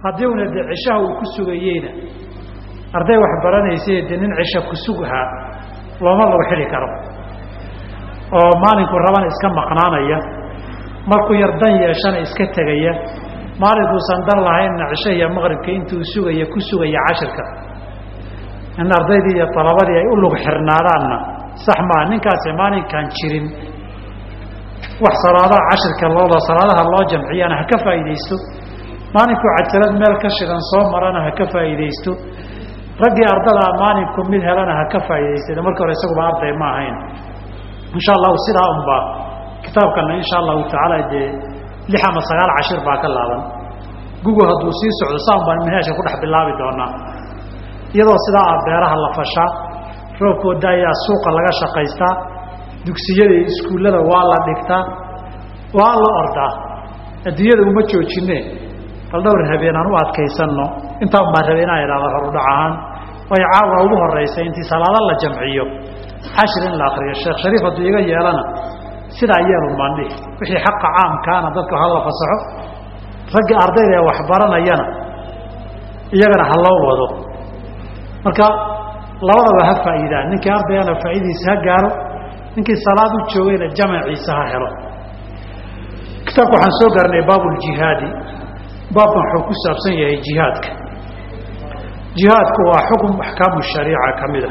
haddii una dee cishaha uu ku sugayeyna arday wax baranaysay dee nin cisha ku sughaa looma lagu xidhi karo oo maalinku rabana iska maqnaanaya markuu yar dan yeeshana iska tegaya maalinkuusan dan lahaynna cisho iyo maqribka intuu sugaya ku sugaya cashirka in ardaydii iyo dalabadii ay u lug xirnaadaanna sax maa ninkaasi maalinkaan jirin wax salaadaha cashirka looda salaadaha loo jamciyana ha ka faa'iidaysto maalinkuu cajalad meel ka shidan soo marana ha ka faa'iidaysto raggii ardadaa maalinku mid helana ha ka faa'iidaysta markii hore isaguba arday ma ahayn insha allahu sidaa unbaa kitaabkana insha allahu tacaala dee lix ama sagaal cashir baa ka laaban gugu hadduu sii socdo saan baan manhaajka ku dhex bilaabi doonaa iyadoo sidaa ah beeraha la fashaa roobkooda ayaa suuqa laga shaqaystaa dugsiyada iyo iskuullada waa la dhigtaa waa la ordaa adduunyada uma joojine bal dhowr habeen aan u adkaysanno intaan baan rabay inaan idhahdo horudhac ahaan way caawa ugu horeysa intii salaado la jamciyo cashir in la akriyo sheekh shariif hadduu iga yeelana sidaa yeelun baan dhihi wixii xaqa caamkaana dadka ha la fasaxo raggii ardayda ee waxbaranayana iyagana ha loo wado marka labadaba ha faa'iidaan ninkii ardayana faa'idiisa ha gaaro ninkii salaad u joogayna jamaciisa ha helo kitaabka waxaan soo gaarnay baabuljihaadi baabkan wuxuu ku saabsan yahay jihaadka jihaadku waa xukun axkaamu shariica ka mid a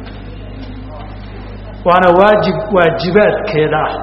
waana waajib waajibaadkeeda ah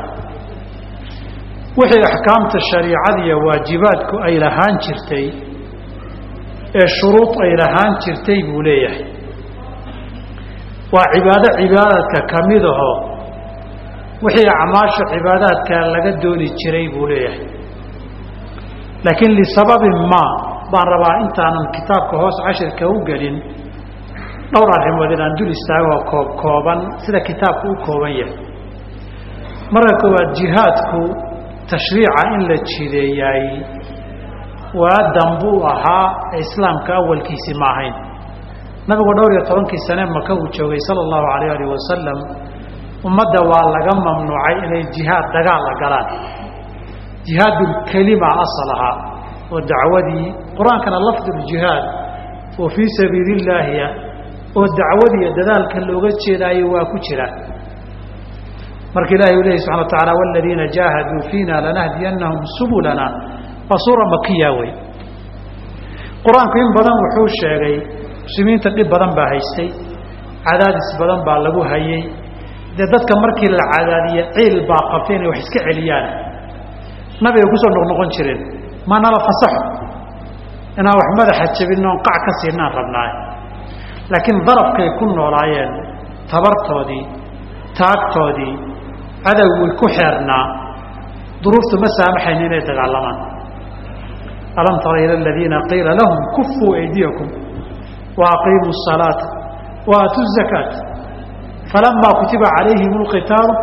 wixii axkaamta shariicadiiyo waajibaadku ay lahaan jirtay ee shuruud ay lahaan jirtay buu leeyahay waa cibaado cibaadadka ka mid aho wixii acmaasha cibaadaadka laga dooni jiray buu leeyahay laakiin lisababin maa baan rabaa intaanan kitaabka hoos cashirka u gelin dhowr arrimood inaan dul istaagoo koob kooban sida kitaabku u kooban yahay marka koowaad jihaadku tashriica in la jideeyaay waa dambuu ahaa ee islaamka awalkiisi ma ahayn nabigu dhowr iyo tobankii sane maka uu joogay sala allahu alayh alih wasalam ummadda waa laga mamnuucay inay jihaad dagaal la galaan jihaadulkelima asal ahaa oo dacwadii qur-aankana lafduljihaad oo fii sabiili illaahiya oo dacwadiiyo dadaalka looga jeedaayo waa ku jira marka ilahi uu lehi subxana wa taala waladiina jaahaduu fiina lanahdiyannahum subulana waa suura makiya wey qur-aanku in badan wuxuu sheegay muslimiinta dhib badan baa haystay cadaadis badan baa lagu hayay dee dadka markii la cadaadiye ciil baa qabtay inay wax iska celiyaan nabiga kusoo noqnoqon jireen ma nala fasaxo inaan wax madaxa jabin oon qac ka siinaan rabnaay laakiin darafkay ku noolaayeen tabartoodii taagtoodii cadowgii ku xeernaa duruuftu ma saamaxayn inay dagaalamaan alam tara ila aladiina qiila lahum kufuu aydiyakum wa aqiimuu الsalaata wa aatu الzakaata falama kutiba calayhim اlqitaalu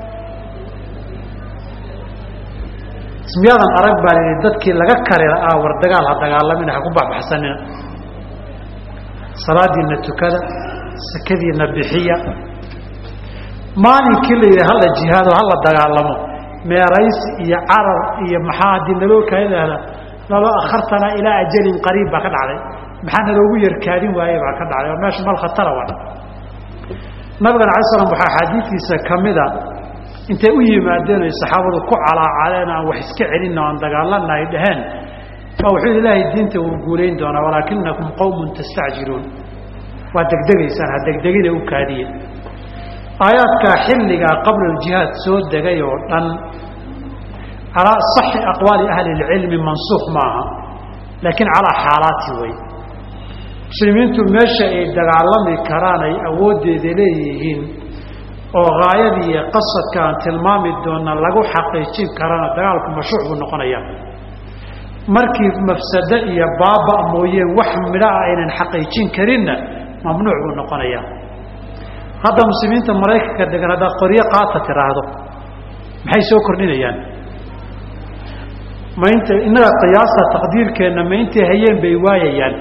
ismiyaadan arag baa lihi dadkii laga kari la'aa war dagaal ha dagaalamina ha ku baxbaxsanina salaadiina tukada sakadiina bixiya maalinkii la yidhi hala jihaado hala dagaalamo meeraysi iyo carar iyo maxaa haddii naloo kaadahda lalo akhartanaa ilaa ajalin qariib baa ka dhacday maxaa naloogu yarkaadin waaye baa ka dhacday oo meesha mal khatara wa nabigana alay slam waxaa axaadiistiisa kamida intay u yimaadeen oy saxaabadu ku calaacaleen aan wax iska celin oo aan dagaalana ay dhaheen baa wuxuu ilaahay diinta wuu guulayn doonaa walaakinakum qawmun tastacjiluun waa degdegaysaan ha degdegina u kaadiye aayaadkaa xilligaa qabla aljihaad soo degay oo dhan calaa saxi aqwaali ahli اlcilmi mansuuq maaha laakiin calaa xaalaati wey muslimiintu meesha ay dagaalami karaan ay awooddeeda leeyihiin oo haayadii iyo qasadka aan tilmaami doona lagu xaqiijin karana dagaalku mashruuc buu noqonaya markii mafsado iyo baaba mooyeen wax midhaa aynan xaqiijin karinna mamnuuc buu noqonaya hadda muslimiinta maraykanka degan haddaad qoryo qaata tiraahdo maxay soo kordhinayaan ma inta innaga qiyaasta taqdiirkeenna ma intay hayeen bay waayayaan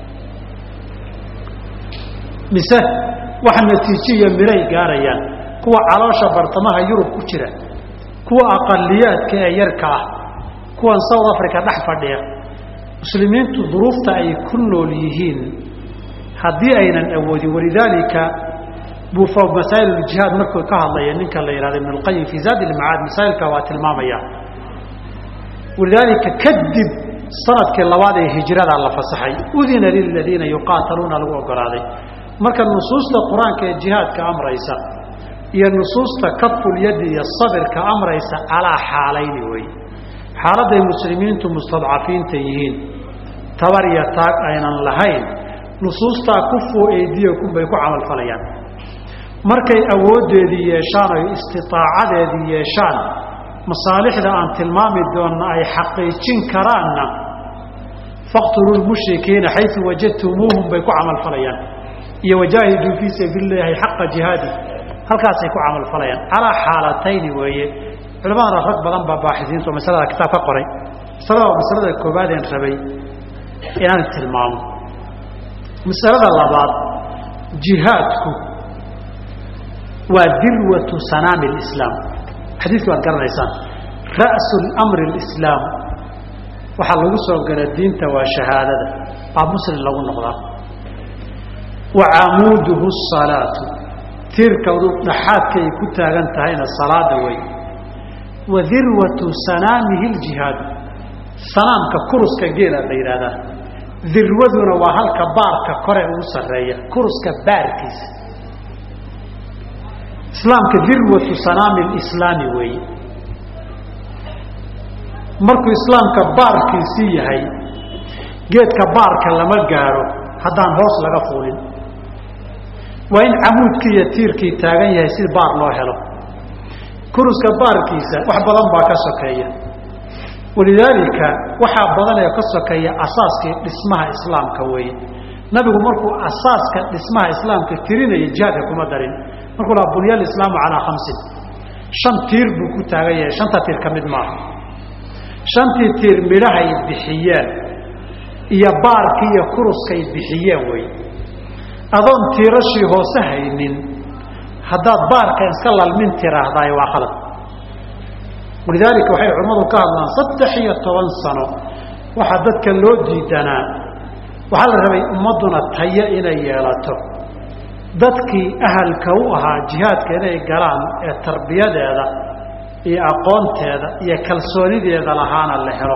mise wax natiijo iyo miray gaarayaan kuwa caloosha bartamaha yurub ku jira kuwa aqaliyaadka ee yarka ah kuwan south africa dhex fadhiya muslimiintu duruufta ay ku nool yihiin haddii aynan awoodin walidaalika buu masaa'il uljihaad markuu ka hadlaya ninka la yihahdo ibn اlqayim fii zaadi ilmacaad masaa'ilka waa tilmaamaya walidaalika kadib sanadkii labaad ee hijradaa la fasaxay udina liladiina yuqaataluuna lagu ogolaaday marka nusuusta qur-aanka ee jihaadka amraysa iyo nusuusta kafulyadi iyo sabirka amraysa calaa xaalayni wey xaaladday muslimiintu mustadcafiinta yihiin tabar iyo taag aynan lahayn nusuustaa kufuu eydiyakum bay ku camalfalayaan markay awooddeedii yeeshaan oy istitaacadeedii yeeshaan masaalixda aan tilmaami doonna ay xaqiijin karaanna faqtuluu lmushrikiina xayu wajadtumuuhum bay ku camalfalayaan iyo wajaahiduu fii sabiili llahi xaqa jihaadi halkaasay ku camalfalayaan calaa xaalatayni weeye culimadana rag badan baa baaxisiintu masalada kitaab ka qoray masalada waa masalada koobaadeen rabay inaan tilmaamo masalada labaad jihaadku waa dirwatu sanaami lislaam xadiidki waad garanaysaan ra'su lmri lislaam waxaa lagu soo gala diinta waa shahaadada baa muslim lagu noqdaa wa camuuduhu salaatu tiirkadu dhaxaadka ay ku taagan tahayna salaada wey wa dirwatu sanaamihi ljihaadu sanaamka kuruska geela la yidhaahdaa dirwaduna waa halka baarka kore ugu sarreeya kuruska baarkiisa islaamka dirwatu sanaami lislaami weeye markuu islaamka baarkiisii yahay geedka baarka lama gaaro haddaan hoos laga fuulin waa in camuudkii iyo tiirkii taagan yahay si baar loo helo kuruska baarkiisa wax badan baa ka sokeeya walidaalika waxaa badan ee ka sokeeya asaaskii dhismaha islaamka weeye nabigu markuu asaaska dhismaha islaamka tirinaya jihaadka kuma darin markuu laha bunya alislaamu calaa khamsin shan tiir buu ku taagan yahay shanta tiir ka mid maaha shantii tiir midhahay bixiyeen iyo baarkii iyo kuruskay bixiyeen wey adoon tiirashii hoose haynin haddaad baarka iska lalmin tiraahdaay waa khalad walidaalika waxay culimmadu ka hadlaan saddex iyo toban sano waxaa dadka loo diidanaa waxaa la rabay ummadduna tayo inay yeelato dadkii ahalka u ahaa jihaadka inay galaan ee tarbiyadeeda iyo aqoonteeda iyo kalsoonideeda lahaana la helo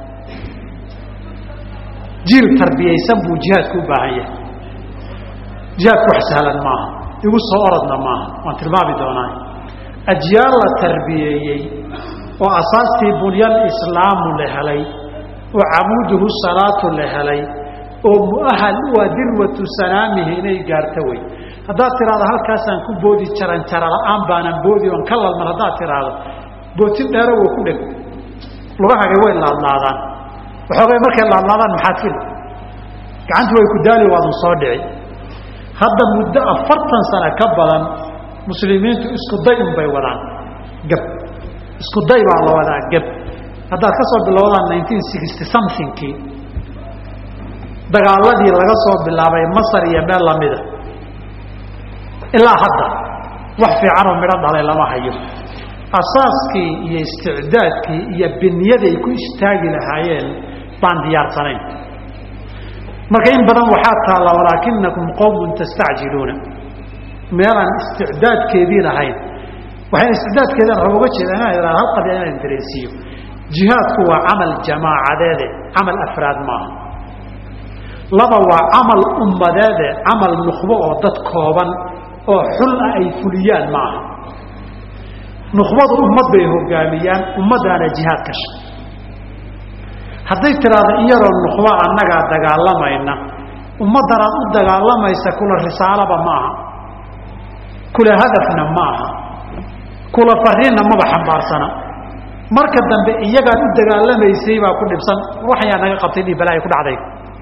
jiil tarbiyaysan buu jihaadku u baahan yahay jihaadku wax sahlan maaha igu soo orodna maaha waan tilmaami doonaa ajyaal la tarbiyeeyey oo asaastii bunyal islaamu la helay oo camuuduhu salaatu la helay oo muahal u ah dirwatu sanaamihi inay gaarto wey haddaad tiraahdo halkaasaan ku boodi jaran jara la-aan baanan boodi oon ka lalman haddaad tiraahdo bootin dheero waa ku dheg lugahagay way laadlaadaan waxoogay markay laadlaadaan maxaad fil gacantu way ku daali waadun soo dhici hadda muddo afartan sano ka badan muslimiintu isku day un bay wadaan gab isku day baa la wadaa gab haddaad ka soo bilowdaan nineteen sixty somethingkii dagaaladii laga soo bilaabay masar iyo meel lamida ilaa hadda wax fiicanoo midho dhalay lama hayo asaaskii iyo isticdaadkii iyo binyaday ku istaagi lahaayeen baan diyaarsanayn marka in badan waxaa taalla walaakinakum qowmun tastacjiluuna meelaan isticdaadkeedii lahayn waxayna isticdaadkeedan raba uga jeeda inaan idhahdo hal qadiya inaan dareensiiyo jihaadku waa camal jamaacadeede camal afraad maaha laba waa camal ummadeede camal nukhbo oo dad kooban oo xul ah ay fuliyaan ma aha nukhbadu ummad bay hogaamiyaan ummadaana jihaad kasha hadday tiraahdo in yaroo nukhba annagaa dagaalamayna ummaddanaad u dagaalamaysa kula risaalaba ma aha kula hadafna ma aha kula fariinna maba xambaarsana marka dambe iyagaad u dagaalamaysay baa ku dhibsan waxyaa naga qabtay dhi balaayo ku dhacday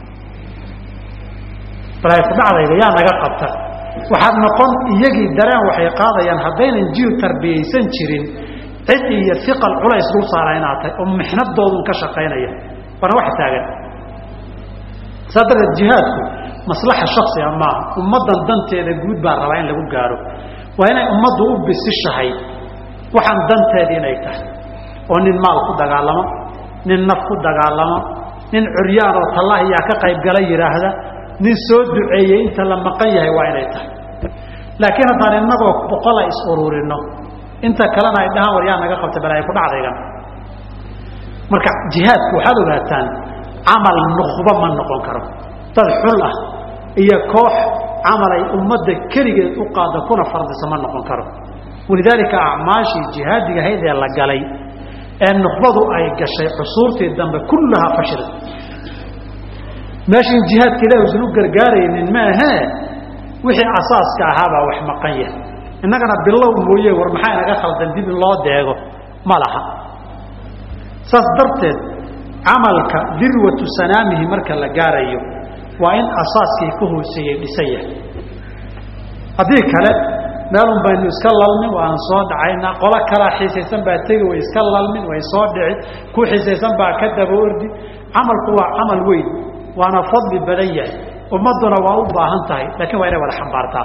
balaayo ku dhacdayda yaa naga qabta waxaad noqon iyagii dareen waxay qaadayaan haddaynan jiil tarbiyaysan jirin cid iyo iqal culays dul saara inaad tahay oo mixnadoodun ka shaqaynaya waana wax taagan saa darteed jihaadku maslaxa shaksiga maaha ummaddan danteeda guud baa rabaa in lagu gaaro waa inay ummaddu u bisishahay waxaan danteeda inay tahay oo nin maal ku dagaalamo nin naf ku dagaalamo nin curyaan oo tallahiyaa ka qayb gala yidhaahda nin soo duceeyey inta la maqan yahay waa inay tahay laakiin haddaan innagoo boqola is uruurino inta kalena ay dhahaan war yaa naga qabta balaayo ku dhacdaygan marka jihaadku waxaad ogaataan camal nuqba ma noqon karo dad xul ah iyo koox camal ay ummadda keligeed u qaada kuna fardisa ma noqon karo walidaalika acmaashii jihaadiga hayd ee la galay ee nuqbadu ay gashay cusuurtii dambe kullahaa fashila meeshan jihaadka ilahi usan u gargaaraynin maahee wixii asaaska ahaabaa wax maqan yahay innagana bilow mooye war maxaa inaga khaldan dib in loo deego ma laha saas darteed camalka dirwatu sanaamihi marka la gaarayo waa in asaaskii ka hooseeyey dhisan yahay haddii kale meelun baynu iska lalmin waan soo dhacaynaa qolo kalaa xiisaysan baa tegi way iska lalmin way soo dhici ku xiisaysan baa ka daba ordi camalku waa camal weyn waana fadli badan yahay ummadduna waa u baahan tahay laakiin waa inay wada xambaartaa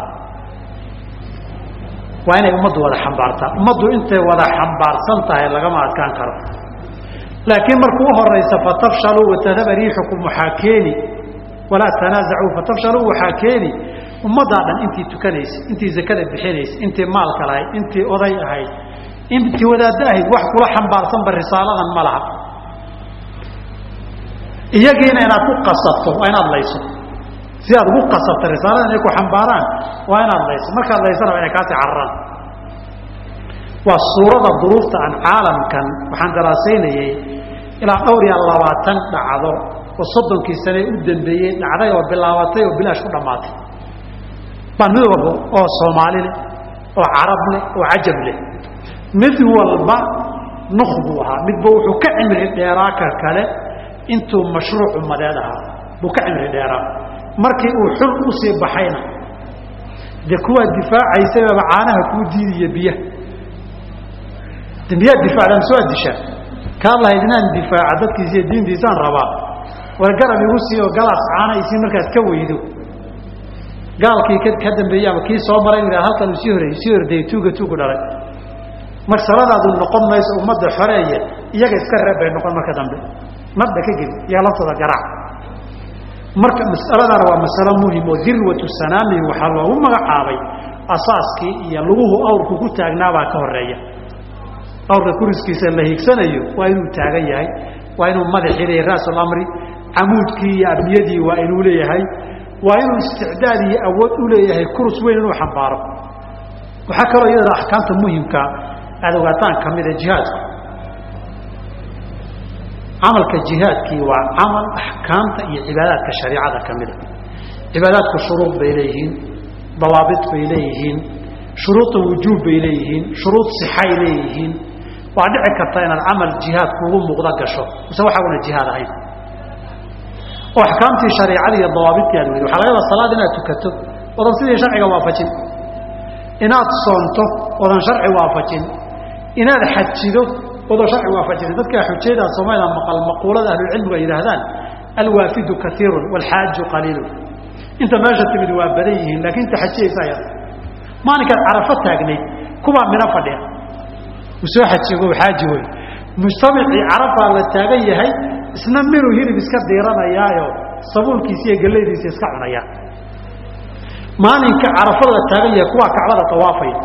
waa inay ummaddu wada xambaartaa ummaddu intay wada xambaarsan tahay lagama adkaan karo laakiin markuu uhoraysa fatafshaluu watadaba riixukum waxaa keeni walaa tanaasacuu fatafshaluu waxaa keeni ummaddaa dhan intii tukanaysay intii zakada bixinaysay intii maalka lahayd intii oday ahayd intii wadaaddo ahayd wax kula xambaarsanba risaaladan ma laha iyagiina inaad ku qasato waa inaad layso si aad ugu qasato risaalada inay ku xambaaraan waa inaad layso markaad laysana waa inay kaasii cararaan waa suurada duruufta aan caalamkan waxaan daraasaynayey ilaa dhowr iyo labaatan dhacdo oo soddonkii sane u dambeeyey dhacday oo bilaabatay oo bilaash ku dhammaatay baan mid walba oo soomaali leh oo carab leh oo cajab leh mid walba nuk buu ahaa midba wuxuu ka cimri dheeraa ka kale intuu mashruuc ummadeed ahaa buu ka cimri dheeraa markii uu xul usii baxayna dee kuwaa difaacaysababa caanaha kuu diidiyo biyaha de miyaad difaacdaan soo addishaa kaa lahayd inaan difaaca dadkiisa iyo diintiisaan rabaa war garab igu siiyo galaas caana isii markaad ka weydo gaalkii ka dambeeyey ama kii soo maray ina halkan uu sii horey sii hordayey tuuga tuugu dhalay marsaladaadu noqon mayso ummadda xoreeye iyaga iska reeb bay noqon marka dambe nabda ka geli iyaga laftooda garaac marka masaladana waa masalo muhim oo dirwatu sanaamihi waxaa loogu magacaabay asaaskii iyo luguhu awrku ku taagnaabaa ka horeeya awrka kuriskiisa la hiigsanayo waa inuu taagan yahay waa inuu madaxii leeyahay ra'sulamri camuudkii iyo abniyadii waa inuu leeyahay waa inuu isticdaad iyo awood u leeyahay kurus weyn inuu xambaaro waxaa kaloo iyadana axkaamta muhimka aada ogaataan ka mida jihaadku camalka jihaadkii waa camal axkaamta iyo cibaadaadka shariicada ka mida cibaadaadku shuruud bay leeyihiin dawaabit bay leeyihiin shuruuda wujuub bay leeyihiin shuruud sixay leeyihiin waa dhici karta inaad camal jihaad kuugu muuqda gasho mise waxaaguna jihaad ahayn oo axkaamtii shareicada iyo dawaabidkii aad weydo waxa laga yaaba salaad inaad tukato odan sidii sharciga waafajin inaad soonto odan sharci waafajin inaad xajido odan sharci waafajin dadkaa xujaydaa soomaalida maqal maquulada ahlucilmigu ay yidhaahdaan alwaafidu kaiirun waalxaaju qaliilun inta meesha timid waa badan yihiin laakiin inta xajiyaysa yar maalinkaad carafo taagnayd kubaa mina fadhiya u soo xajigo xaaji wey mujtamacii carafaa la taagan yahay isna minuu hilib iska diiranayaayo sabuulkiisa iyo gallaydiisa iska cunaya maalinka carafada la taagan yahay kuwaa kacbada tawaafaya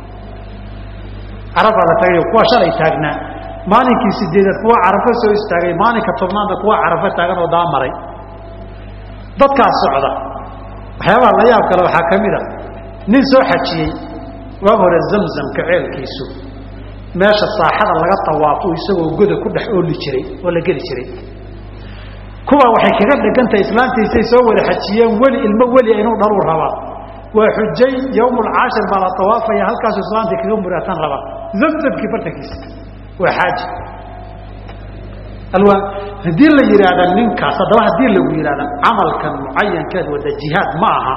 carafaa la taagan yahay kuwa shalay taagnaa maalinkii sideedaad kuwa carafo soo istaagay maalinka tobnaadna kuwa carafo taagan oo daamaray dadkaas socda waxyaabaha la yaab kale waxaa ka mid a nin soo xajiyey waag hore zamzamka ceelkiisu meesha saaxada laga tawaafo isagoo goda ku dhex ooli jiray oo la geli jiray kuwa waxay kaga dhegantahay islaantiisay soo wada xajiyeen weli ilmo weli inuu dhaluu rabaa waa xujay yowmulcaashir baa la tawaafaya halkaasu islaantii kaga muraatan rabaa zamzamkii bartankiisa waa xaaji alwaan haddii la yidhaahda ninkaas haddaba haddii lagu yidhahda camalkan mucayankeed wada jihaad ma aha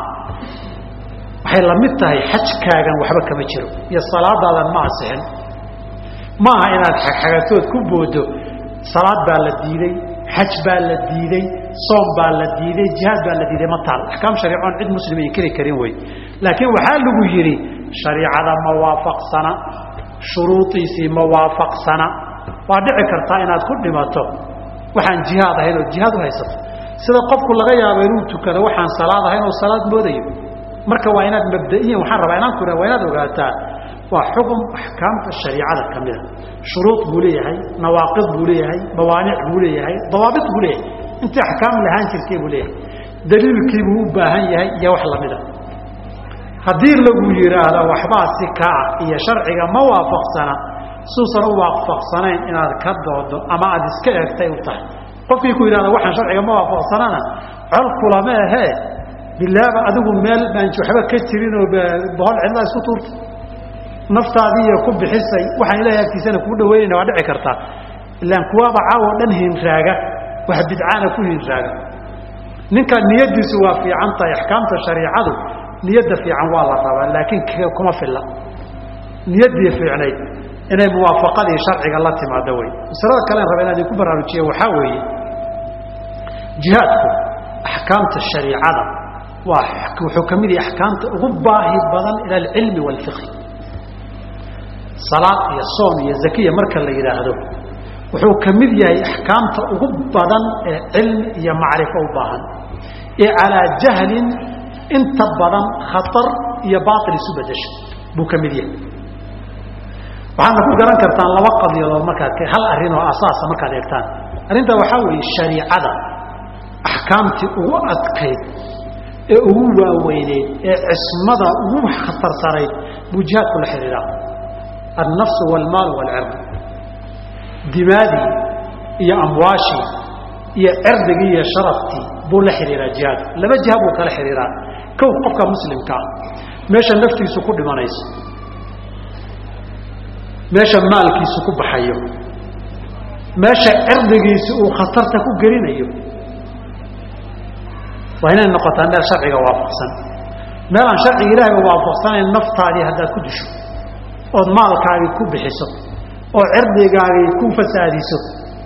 waxay la mid tahay xajkaagan waxba kama jiro iyo salaadaadan ma asixin ma aha inaad xagxagatood ku boodo salaad baa la diiday xaj baa la diiday soom baa la diiday jihaad baa la diiday ma taal axkaam shariicoon cid muslim ay keli karin wey laakiin waxaa lagu yidhi shariicada ma waafaqsana shuruudiisii ma waafaqsana waa dhici kartaa inaad ku dhimato waxaan jihaad ahayn oo jihaad u haysato sida qofku laga yaabo inuu tukado waxaan salaad ahayn oo salaad moodayo marka waa inaad mabda'iyan waxaan rabaa inaan ku waa inaad ogaataa waa xukum axkaamta shariicada ka mida shuruud buu leeyahay nawaaqid buu leeyahay mawaanic buu leeyahay dawaabit buu leeyahay intii axkaam lahaan jirtay buu leeyahay daliilkii buu u baahan yahay iyo wax lamida haddii lagu yidhaahdo waxbaa si kaa ah iyo sharciga ma waafaqsana suusan u waafaqsanayn inaad ka doodo ama aada iska eegtay u tahay qofkii ku yidhahda waxaan sharciga ma waafaqsanana col kulama ahee bilaaba adigu meel baan waxba ka jirin oo bohol cidlaa isku tuurta naftaadiiyo ku bixisay waxaan ilahay agtiisana kuu dhaweynayna waa dhici kartaa ilaan kuwaaba caawo dhan hinraaga wax bidcaana ku hinraaga ninka niyadiisu waa fiican tahay axkaamta shariicadu niyadda fiican waa la rabaa laakiin kuma filla niyaddii fiicnayd inay muwaafaqadii sharciga la timaado wey masalada kalen raba inaan idinku baraarujiye waxaa weeye jihaadku axkaamta shariicada waa wuxuu ka mid yahay axkaamta ugu baahi badan ila alcilmi waalfiqhi salaad iyo soon iyo zakiya marka la yidhaahdo wuxuu ka mid yahay axkaamta ugu badan ee cilmi iyo macrifo u baahan ee calaa jahlin inta badan khatar iyo baail isu bedesha buu ka mid yahay waxaadna ku garan kartaan laba qadiyadood markaad hal arrin oo asaasa markaad eegtaan arrintaa waxaa weeye shariicada axkaamtii ugu adkayd ee ugu waaweyneyd ee cismada ugu khatarsanayd buu jihaadku la xidhiidhaa annafsu waalmaal waalcird dimaadii iyo amwaashii iyo cirdigii iyo sharaftii buu la xidhiiraa jihaadku laba jiha buu kala xidhiiraa kow qofka muslimka ah meesha naftiisu ku dhimanayso meesha maalkiisu ku baxayo meesha cirdigiisi uu khatarta ku gelinayo waa inay noqotaa meel sharciga waafaqsan meel aan sharciga ilaahay waafaqsanayn naftaadii haddaad ku disho ood maalkaagii ku bixiso oo cirdigaagii ku fasaadiso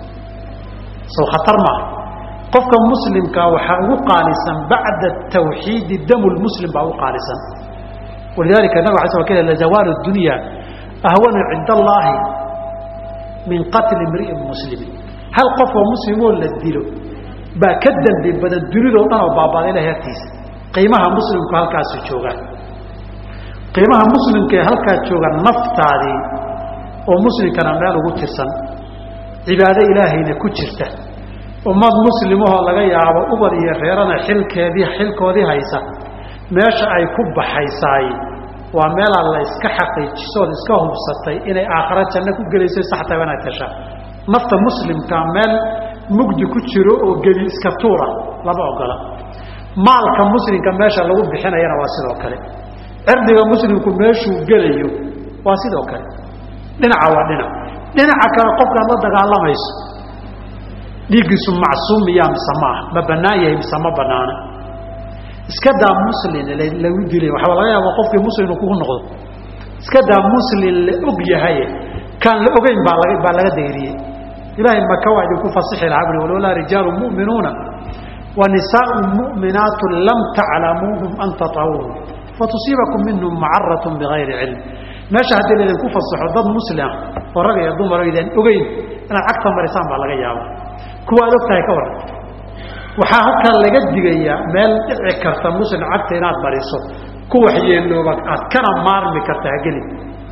sow khatar maaha qofka muslimka waxaa ugu qaalisan bacda tawxiidi damu lmuslim baa ugu qaalisan walidalika nabig ala sl k lazawaalu dunya ahwanu cinda allaahi min qatli imri'in muslimin hal qofoo muslimoo la dilo baa ka dembi badan dunidoo dhan oo baabada ilahay agtiisa qiimaha muslimku halkaasu joogaan qiimaha muslimka ee halkaa jooga naftaadii oo muslimkana meel ugu tirsan cibaado ilaahayna ku jirta ummad muslimahoo laga yaabo ubad iyo reerana xilkeedii xilkoodii haysa meesha ay ku baxaysaay waa meelaa la iska xaqiijisood iska hubsatay inay aakhara janno ku gelayso saxtaba inaad tashaa nafta muslimka meel mugdi ku jiro oo geli iska tuura lama ogola maalka muslimka meesha lagu bixinayana waa sidoo kale cirdiga muslimku meeshuu gelayo waa sidoo kale dhinaca waa dhinac dhinaca kale qofkaad la dagaalamayso dhiiggiisu macsuum miyaa mise maaha ma bannaan yahay mise ma bannaana iska daa muslin lagu dilay waxaa laga yaaba qofkii muslim inuu kugu noqdo iska daa muslin la og yahaye kaan la ogeyn baa laga baa laga dayriyey ilaahay maka waa idinku fasixi lahaa bui walowlaa rijaalu mu'minuuna wa nisaau mu'minaatu lam taclamuuhum an tatawuhum fatusiibakum minhum macaratun bigayri cilm meesha haddii laydinku fasaxo dad muslim oo rag iyo dumar idaan ogeyn inaad cagta marisaan baa laga yaaba kuwa ad og tahay ka waran waxaa halkaa laga digayaa meel dhici karta muslim cagta inaad mariso ku waxyeelooba aad kana maarmi karta hageli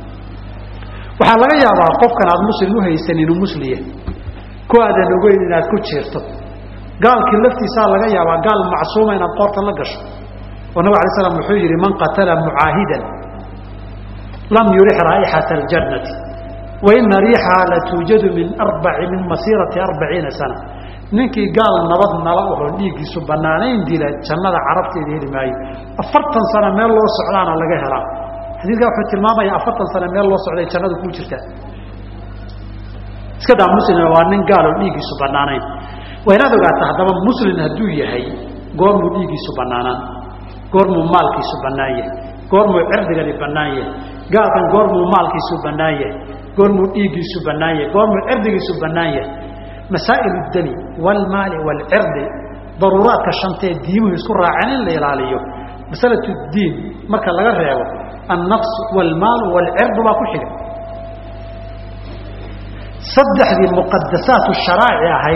waxaa laga yaabaa qofkan aad muslim u haysan inuu musliya ku aadan ogeyn inaad ku jiirto gaalkii laftiisaa laga yaabaa gaal macsuuma inaad qoorta la gasho oo nabig alay slam wuxuu yidhi man qatala mucaahidan lam yurix raa'ixata aljannati wa ina riixaha la tuujadu min arbai min masiirati arbaciina sana ninkii gaal nabad nala oho dhiiggiisu bannaanayn dila jannada carabteeda heli maayo afartan sano meel loo socdaana laga helaa xadiidkaa wuxuu tilmaamaya afartan sano meel loo socday jannadu kuu jirtaa iska daa muslim waa nin gaaloo dhiiggiisu bannaanayn waa inaad ogaata haddaba muslim hadduu yahay goormuu dhiiggiisu bannaanaan goormuu maalkiisu bannaan yahay goormuu cirdigani bannaan yahay gaalkan goormuu maalkiisu bannaan yahay goormuu dhiiggiisu bannaan yahay goormuu cirdigiisu bannaan yahay masaa'il اdami wاlmaali wاlcirdi daruuraadka shantee diimuhu isku raaceen in la ilaaliyo masalaة اdiin marka laga reebo الnafs wاlmaal wاlcirdu baa ku xiga saddexdii muqadasaat sharaaci ahayd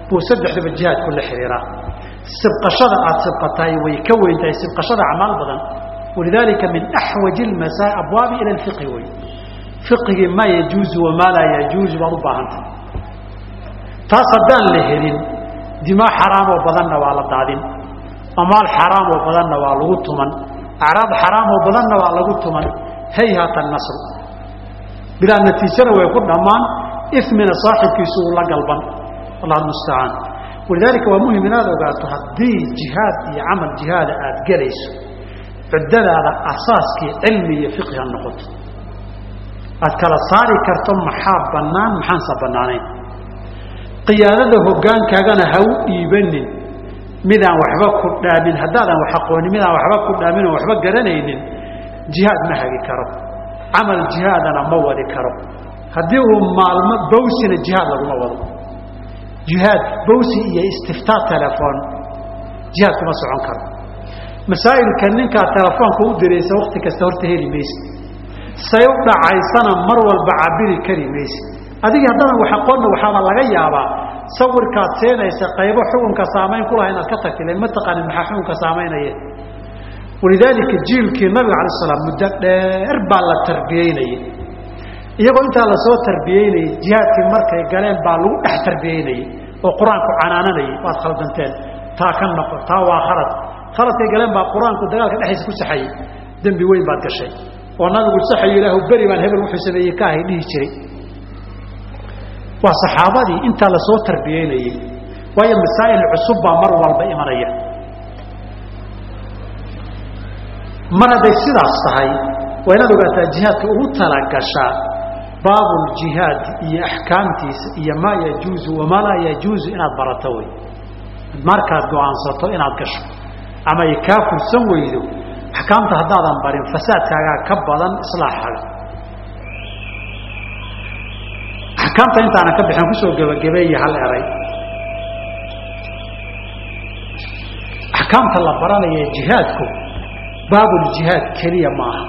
buu saddexdaba jihaadku la xiriiraa sibqashada aada sibqatahay way ka weyn tahay sibqashada acmaal badan walidaalika min axwaji lmasa abwaabi ila lfiqhi wey fiqigii maa yajuuzu wamaa laa yajuuzu baad u baahantah taas haddaan la helin dimaa xaraamoo badanna waa la daadin amaal xaraamoo badanna waa lagu tuman acraab xaraamoo badanna waa lagu tuman hayhata nasru bilaa natiijana way ku dhammaan imina saaxibkiisu uu la galban allah mustacaan walidaalika waa muhim inaad ogaato haddii jihaad iyo camal jihaada aada gelayso cuddadaada asaaskii cilmi iyo fiqhi ha noqoto aad kala saari karto maxaa bannaan maxaansa bannaanayn qiyaadada hoggaankaagana ha u dhiibanin midaan waxba ku dhaamin haddaadan wax aqoonin midaan waxba ku dhaamin oo waxba garanaynin jihaad ma hagi karo camal jihaadana ma wadi karo haddii uu maalmo bawsina jihaad laguma wado jihaad bawsi iyo istiftaa telefoon jihaad kuma socon karo masaa'ilka ninkaa telefoonka u diraysa wakti kasta horta heli mayse say u dhacaysana mar walba cabiri kari mayse adigii haddana wax aqoonna waxaaba laga yaabaa sawirkaad seenaysa qaybo xukunka saamayn kulaha inaad ka tagti lan ma taqaanin maxaa xukunka saamaynaya walidaalika jiilkii nabiga alay slam muddo dheer baa la tarbiyeynayay iyagoo intaa lasoo tarbiyeynayay jihaadkii markay galeen baa lagu dhex tarbiyeynayay oo qur-aanku canaananayay waad khaldanteen taa ka noqo taa waa khalad khaladkay galeen baa qur-aanku dagaalka dhexdiisa ku saxayay dembi weyn baad gashay oo nabigu saxayo ilaahu beri baan hebel wuxuu sameeyey ka ahay dhihi jiray waa saxaabadii intaa lasoo tarbiyeynayey waayo masaa'il cusub baa mar walba imanaya mar hadday sidaas tahay waa inaad ogaataa jihaadka ugu talagashaa baabuljihaad iyo axkaamtiisa iyo maa yajuuzu wamaa laa yajuuzu inaad barato wey markaad go-aansato inaad gasho ama ay kaa fursan weydo axkaamta haddaadan barin fasaadkaagaa ka badan islaaxaaga axkaamta intaanan ka bixin kusoo gebagabeeye hal eray axkaamta la baranaya jihaadku baabuljihaad keliya maaha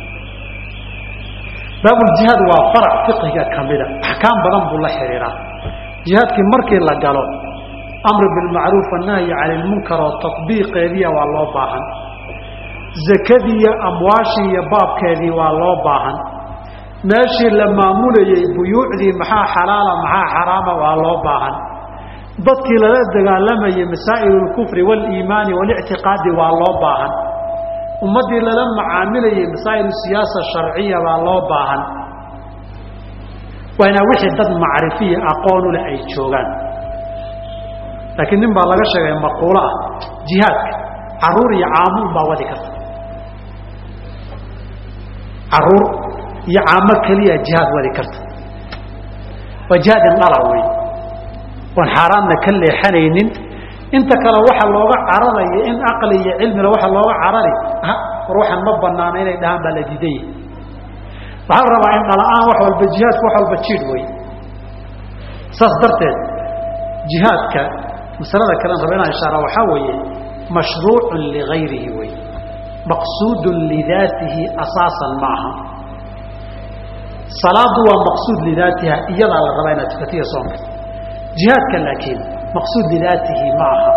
baabuljihaad waa farac fiqiga ka mida axkaam badan buu la xidhiiraa jihaadkii markii la galo amru bilmacruuf annahyi cani ilmunkar oo tatbiiqeediya waa loo baahan zakadii iyo amwaashii iyo baabkeedii waa loo baahan meeshii la maamulayey buyuucdii maxaa xalaala maxaa xaraama waa loo baahan dadkii lala dagaalamayey masaa'il اlkufri wاliimaani walictiqaadi waa loo baahan ummaddii lala macaamilayey masaa'il siyaasa sharciya baa loo baahan waa inaa wixii dad macrifiya aqoonu leh ay joogaan laakiin nin baa laga sheegay maquulo ah jihaadka caruur iyo caamuun baa wadi karta caruur iyo caamo keliya jihaad wadi karta waa jihaad indhala wey oon xaaraanna ka leexanaynin inta kale waxa looga cararayo in aqli iyo cilmila waxa looga carari war waxaan ma banaana inay dhahaan baa la diidaya waxaa la rabaa in dhala-aan wax walba jihaadku wax walba jiidh wey saas darteed jihaadka masalada kalen raba inaan ishaara waxaa weeye mashruucun ligayrihi wey maqsuudun lidaatihi asaasan ma aha salaadu waa maqsuud lidaatiha iyadaa la rabaa inaad tukatiya soonka jihaadka laakiin maqsuud lidaatihi ma aha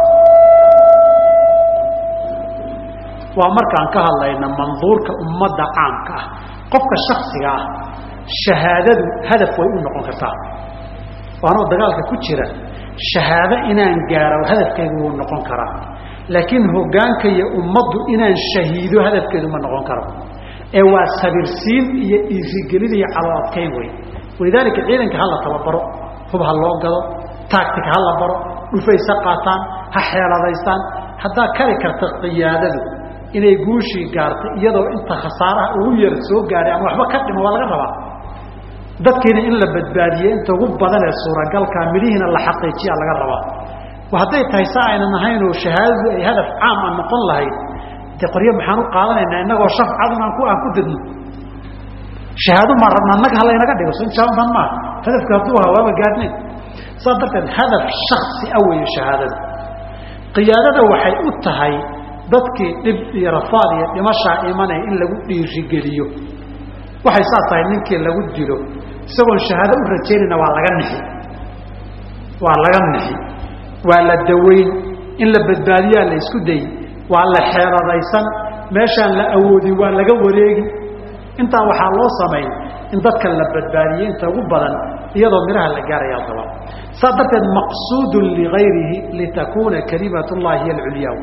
waa markaan ka hadlayna manduurka ummadda caamka ah qofka shaksiga ah shahaadadu hadaf way u noqon kartaa waanoo dagaalka ku jira shahaado inaan gaaro hadafkeedu wuu noqon karaa laakiin hoggaanka iyo ummaddu inaan shahiido hadafkeedu ma noqon karo ee waa sabirsiin iyo iirigelin iyo calo adkayn wey walidaalika ciidanka ha la tababaro hub ha loo gado taagtig ha la baro dhufaysa qaataan ha xeeladaystaan haddaa kari karta qiyaadadu inay guushii gaartay iyadoo inta khasaaraha ugu yar soo gaaray ama waxba ka dhimo waa laga rabaa dadkiina in la badbaadiye inta ugu badan ee suuragalkaa midhihiina la xaqiijiyaa laga rabaa hadday tahay sa aynan ahaynoo shahaadadu ay hadaf caam a noqon lahayd de qoryo maxaan u qaadanaynaa inagoo shaf cadun aan ku aan ku dadno shahaado maa rabna annaga halaynaga dhigo so injaaban maa hadafka hadduu ahaa waaba gaadhnayn saas darteed hadaf shaksi a weeye shahaadada qiyaadada waxay u tahay dadkii dhib iyo rafaad iyo dhimashaa imanaya in lagu dhiirigeliyo waxay saas tahay ninkii lagu dilo isagoon shahaado u rajaynayna waa laga nixi waa laga nixi waa la daweyn in la badbaadiyaa la isku dayi waa la xeeladaysan meeshaan la awoodin waa laga wareegi intaa waxaa loo samayn in dadka la badbaadiyey inta ugu badan iyadoo midhaha la gaaraya daba saas darteed maqsuudun ligayrihi litakuuna kalimat llahi hiy alculyaa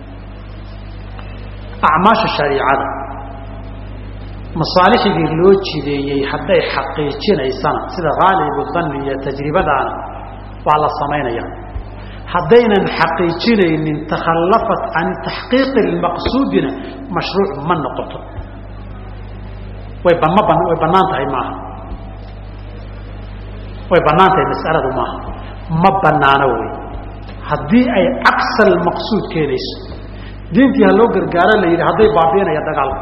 acmaasha shariicada masaalixigii loo jideeyey hadday xaqiijinaysana sida haalibu danni iyo tajribadaana waa la samaynaya haddaynan xaqiijinaynin takhallafat can taxqiiqi lmaqsuudina mashruuc ma noqoto way bama ban way bannaan tahay maaha way bannaan tahay mas'aladu maaha ma bannaano wey haddii ay cagsa almaqsuud keenayso diintii ha loo gargaaro la yidhi hadday baabiinaya dagaalka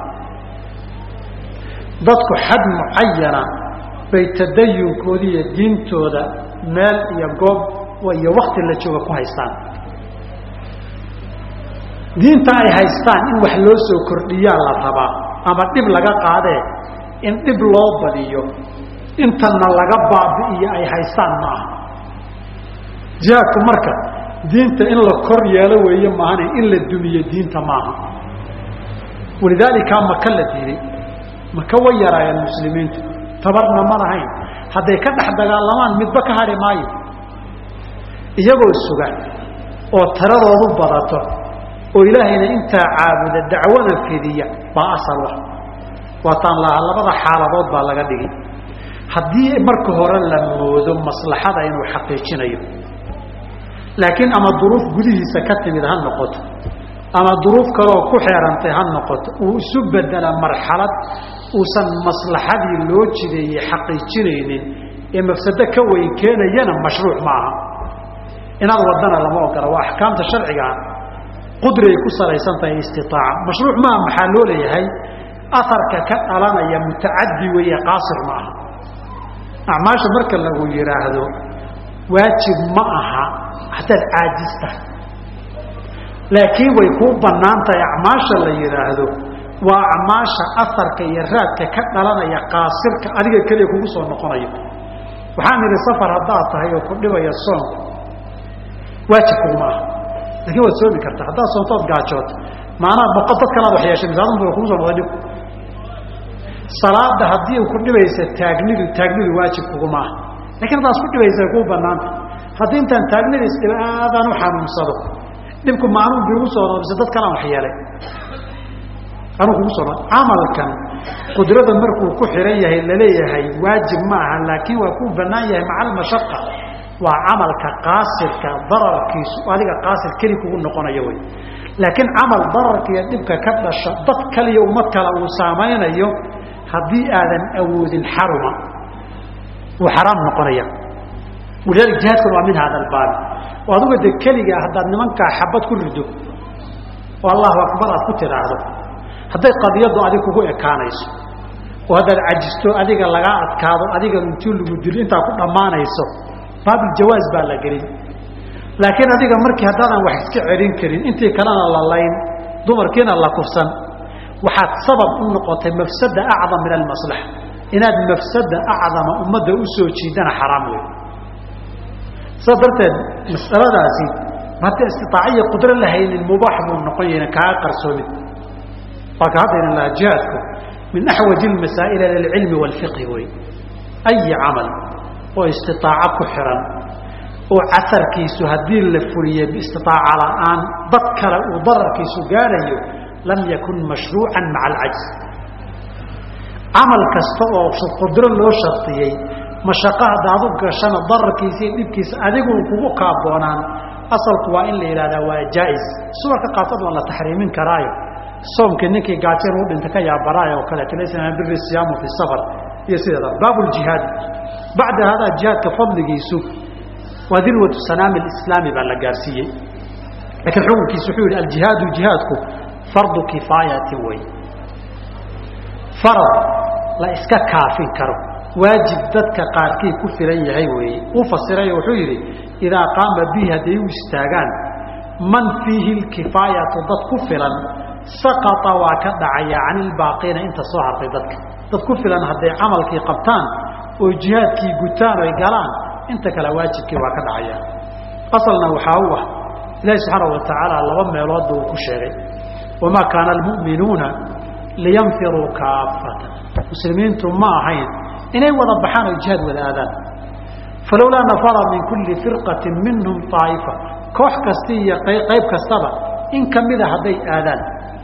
dadku xad mucayana bay tadayunkoodi iyo diintooda meel iyo goob iyo wakti la jooga ku haystaan diinta ay haystaan in wax loo soo kordhiyaa la rabaa ama dhib laga qaadee in dhib loo badiyo intana laga baabi'iyo ay haystaan ma aha jihaadku marka diinta in la kor yeelo weeye maahane in la dumiyo diinta maaha walidaalika maka la diiday maka way yaraayeen muslimiintu tabarna ma lahayn hadday ka dhex dagaalamaan midba ka hari maayo iyagoo suga oo taradoodu badato oo ilaahayna intaa caabuda dacwada fidiya baa asal ah waataan lahaa labada xaaladood baa laga dhigi haddii marka hore la moodo maslaxada inuu xaqiijinayo laakiin ama duruuf gudihiisa ka timid ha noqoto ama duruuf kaleoo ku xeerantay ha noqoto uu isu bedela marxalad uusan maslaxadii loo jideeyey xaqiijinaynin ee mafsado ka weyn keenayana mashruuc ma aha inaad wadana lama ogola waa axkaamta sharcigaa qudriay ku salaysan tahay istiaaca mashruuc maaha maxaa loo leeyahay aharka ka dhalanaya mutacadi weeye qaasir ma aha acmaasha marka lagu yidhaahdo waajib ma aha hadaad caajis tahay laakiin way kuu bannaan tahay acmaasha la yidhaahdo waa acmaasha aharka iyo raadka ka dhalanaya qaasirka adiga keliya kugu soo noqonayo waxaan idhi safar haddaad tahay oo ku dhibaya soonku waajib kuguma aha lakin waad soomi kartaa haddaad soontood gaajooto maanaa boqo dad kalaad wax yeeshay misaadun ba kugu soo noqday dhib salaada haddii ku dhibaysa taagnidu taagnidu waajib kuguma aha lakin haddaad isku dhibaysa way kuu banaanta haddii intaan taagnida isdhiba aadaan u xanuunsado dhibku ma anuu biigu soo noqmise dad kalaan wax yeelay anuu kugu soo noq camalkan qudrada markuu ku xiran yahay laleeyahay waajib ma aha laakiin waa kuu banaan yahay maca almashaqa waa camalka qaasirka dararkiisu adiga qaasir keli kugu noqonayo wey laakiin camal dararka iyo dhibka ka dhasha dad kaliya ummad kale uu saamaynayo haddii aadan awoodin xaruma wuu xaraam noqonaya walidaalika jihaadkuna waa min hada albaabi oo aduga de keligaa haddaad nimankaa xabad ku rido oo allahu akbar aad ku tidhaahdo hadday qadiyaddu adig kugu ekaanayso oo haddaad cajisto adiga lagaa adkaado adiga intuu lagu dilo intaa ku dhammaanayso baabiljawaaz baa la gelin laakiin adiga markii haddaadan wax iska celin karin intii kalena la layn dumarkiina la kufsan waxaad sabab u noqotay mafsada acdam min almaslaxa inaad mafsada acdama ummadda u soo jiidana xaraam wey saas darteed masaladaasi hadda istitaaciya qudro la haynin mubaax buu noqon yahna kaaga qarsoomin waa ka haddayna lahaa jihaadku min axwaji lmasaa'il ila alcilmi waalfiqhi wey ayi camal oo istitaaco ku xiran oo casarkiisu haddii la fuliye biistitaaca la'aan dad kale uu dararkiisu gaarayo lam yakun mashruucan maca alcajz camal kasta oo qudro loo shardiyey mashaqo haddaad u gashana dararkiisa iyo dhibkiisa adigu kugu kaaboonaan asalku waa in la yidhahdaa waa jaa-is suwarka qaarkood waa la taxriimin karaayo soomkii ninkii gaajeen u dhinta ka yaabaraay oo kaleeto laysa min biri siyaamu fi safar iyo sideeda baabu ljihaadi bacda hadaa jihaadka fadligiisu waa dirwatu sanaami alislaami baa la gaarsiiyey laakiin xukunkiisu wuxuu yidhi aljihaadu jihaadku fardu kifaayatin wey farad la iska kaafin karo waajib dadka qaarkii ku filan yahay weeye uu fasirayo wuxuu yidhi idaa qaama bihi hadday u istaagaan man fiihi lkifaayatu dad ku filan saqata waa ka dhacaya can ilbaaqiina inta soo hartay dadka dad ku filan hadday camalkii qabtaan oo jihaadkii gutaan oy galaan inta kale waajibkii waa ka dhacaya asalna waxaa u ah ilaahi subxaana wa tacaala laba meeloodba uu ku sheegay wamaa kaana almu'minuuna liyanfiruu kaafatan muslimiintu ma ahayn inay wada baxaan oo jihaad wada aadaan falowlaa nafara min kulli firqatin minhum aa'ifa koox kasta iyo qayb kastaba in kamida hadday aadaan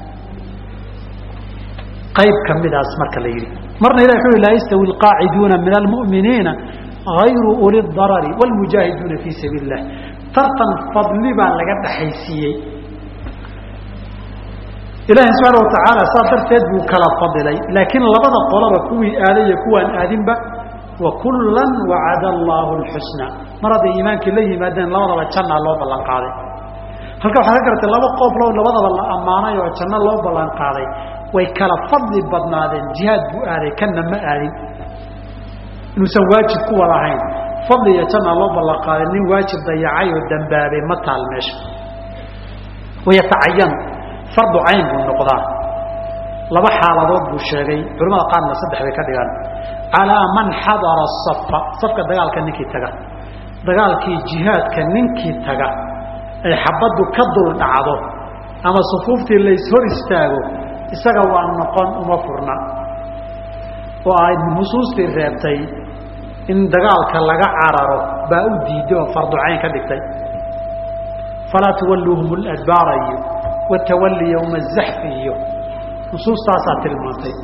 qayb kamidaas marka la yidhi marna ilah wuxu laa yastawi alqaaciduuna min almu'miniina hayru uli darari wاlmujaahiduuna fii sabiili اlah tartan fadli baa laga dhaxaysiiyey ilaahay subxaana watacaala saa darteed buu kala fadilay laakiin labada qolaba kuwii aaday iyo kuwaan aadinba wa kullan wacada allaahu lxusna mar hadday iimaankii la yimaadeen labadaba jannaa loo ballan qaaday halka waxaa ka garatay laba qooflo labadaba la ammaanay oo janno loo ballan qaaday way kala fadli badnaadeen jihaad buu aaday kanna ma aadin inuusan waajib ku wada ahayn fadli iyo jannaa loo ballan qaaday nin waajib dayacay oo dambaabay ma taal meesha wayatacayanu fardu cayn buu noqdaa laba xaaladood buu sheegay culamada qaarna saddex bay ka dhigaan calaa man xadara safa safka dagaalka ninkii taga dagaalkii jihaadka ninkii taga ay xabaddu ka dul dhacdo ama sufuuftii lays hor istaago isaga waa noqon uma furna oo ay nusuustii reebtay in dagaalka laga cararo baa u diiday oo fardu cayn ka dhigtay falaa tuwalluuhum ladbaara iyo watawalli yowma azaxfi iyo nusuustaasaa tilmaantay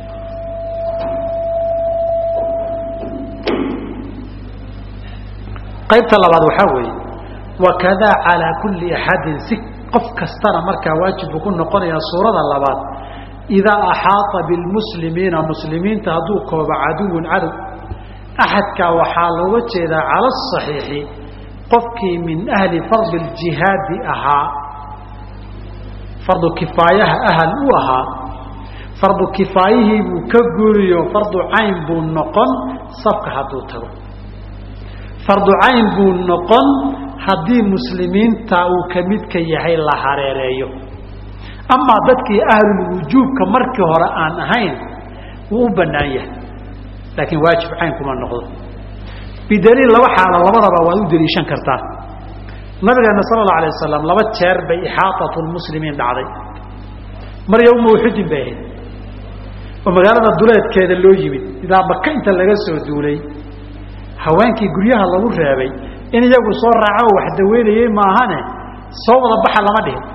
qaybta labaad waxaa weeye wakadaa calaa kulli axadin si qof kastana markaa waajibku ku noqonaya suurada labaad idaa axaata bilmuslimiina muslimiinta hadduu koobo caduwun cadow axadkaa waxaa looga jeedaa cala asaxiixi qofkii min ahli fardi ljihaadi ahaa fardu kifaayaha ahal u ahaa fardu kifaayihii buu ka guriyo fardu cayn buu noqon safka hadduu tago fardu cayn buu noqon haddii muslimiinta uu ka midka yahay la hareereeyo amaa dadkii ahlulwujuubka markii hore aan ahayn wuu u bannaan yahay laakiin waajib cayn kuma noqdo bidaliil laba xaalo labadaba waad u deliishan kartaa nabigeena sala allau alay wasalam laba jeer bay ixaatatu lmuslimiin dhacday mar yowma uxudin bay ahayd oo magaalada duleedkeeda loo yimid idaa maka inta laga soo duulay haweenkii guryaha lagu reebay in iyagu soo raaco oo wax daweynayey maahane soo wada baxa lama dhihin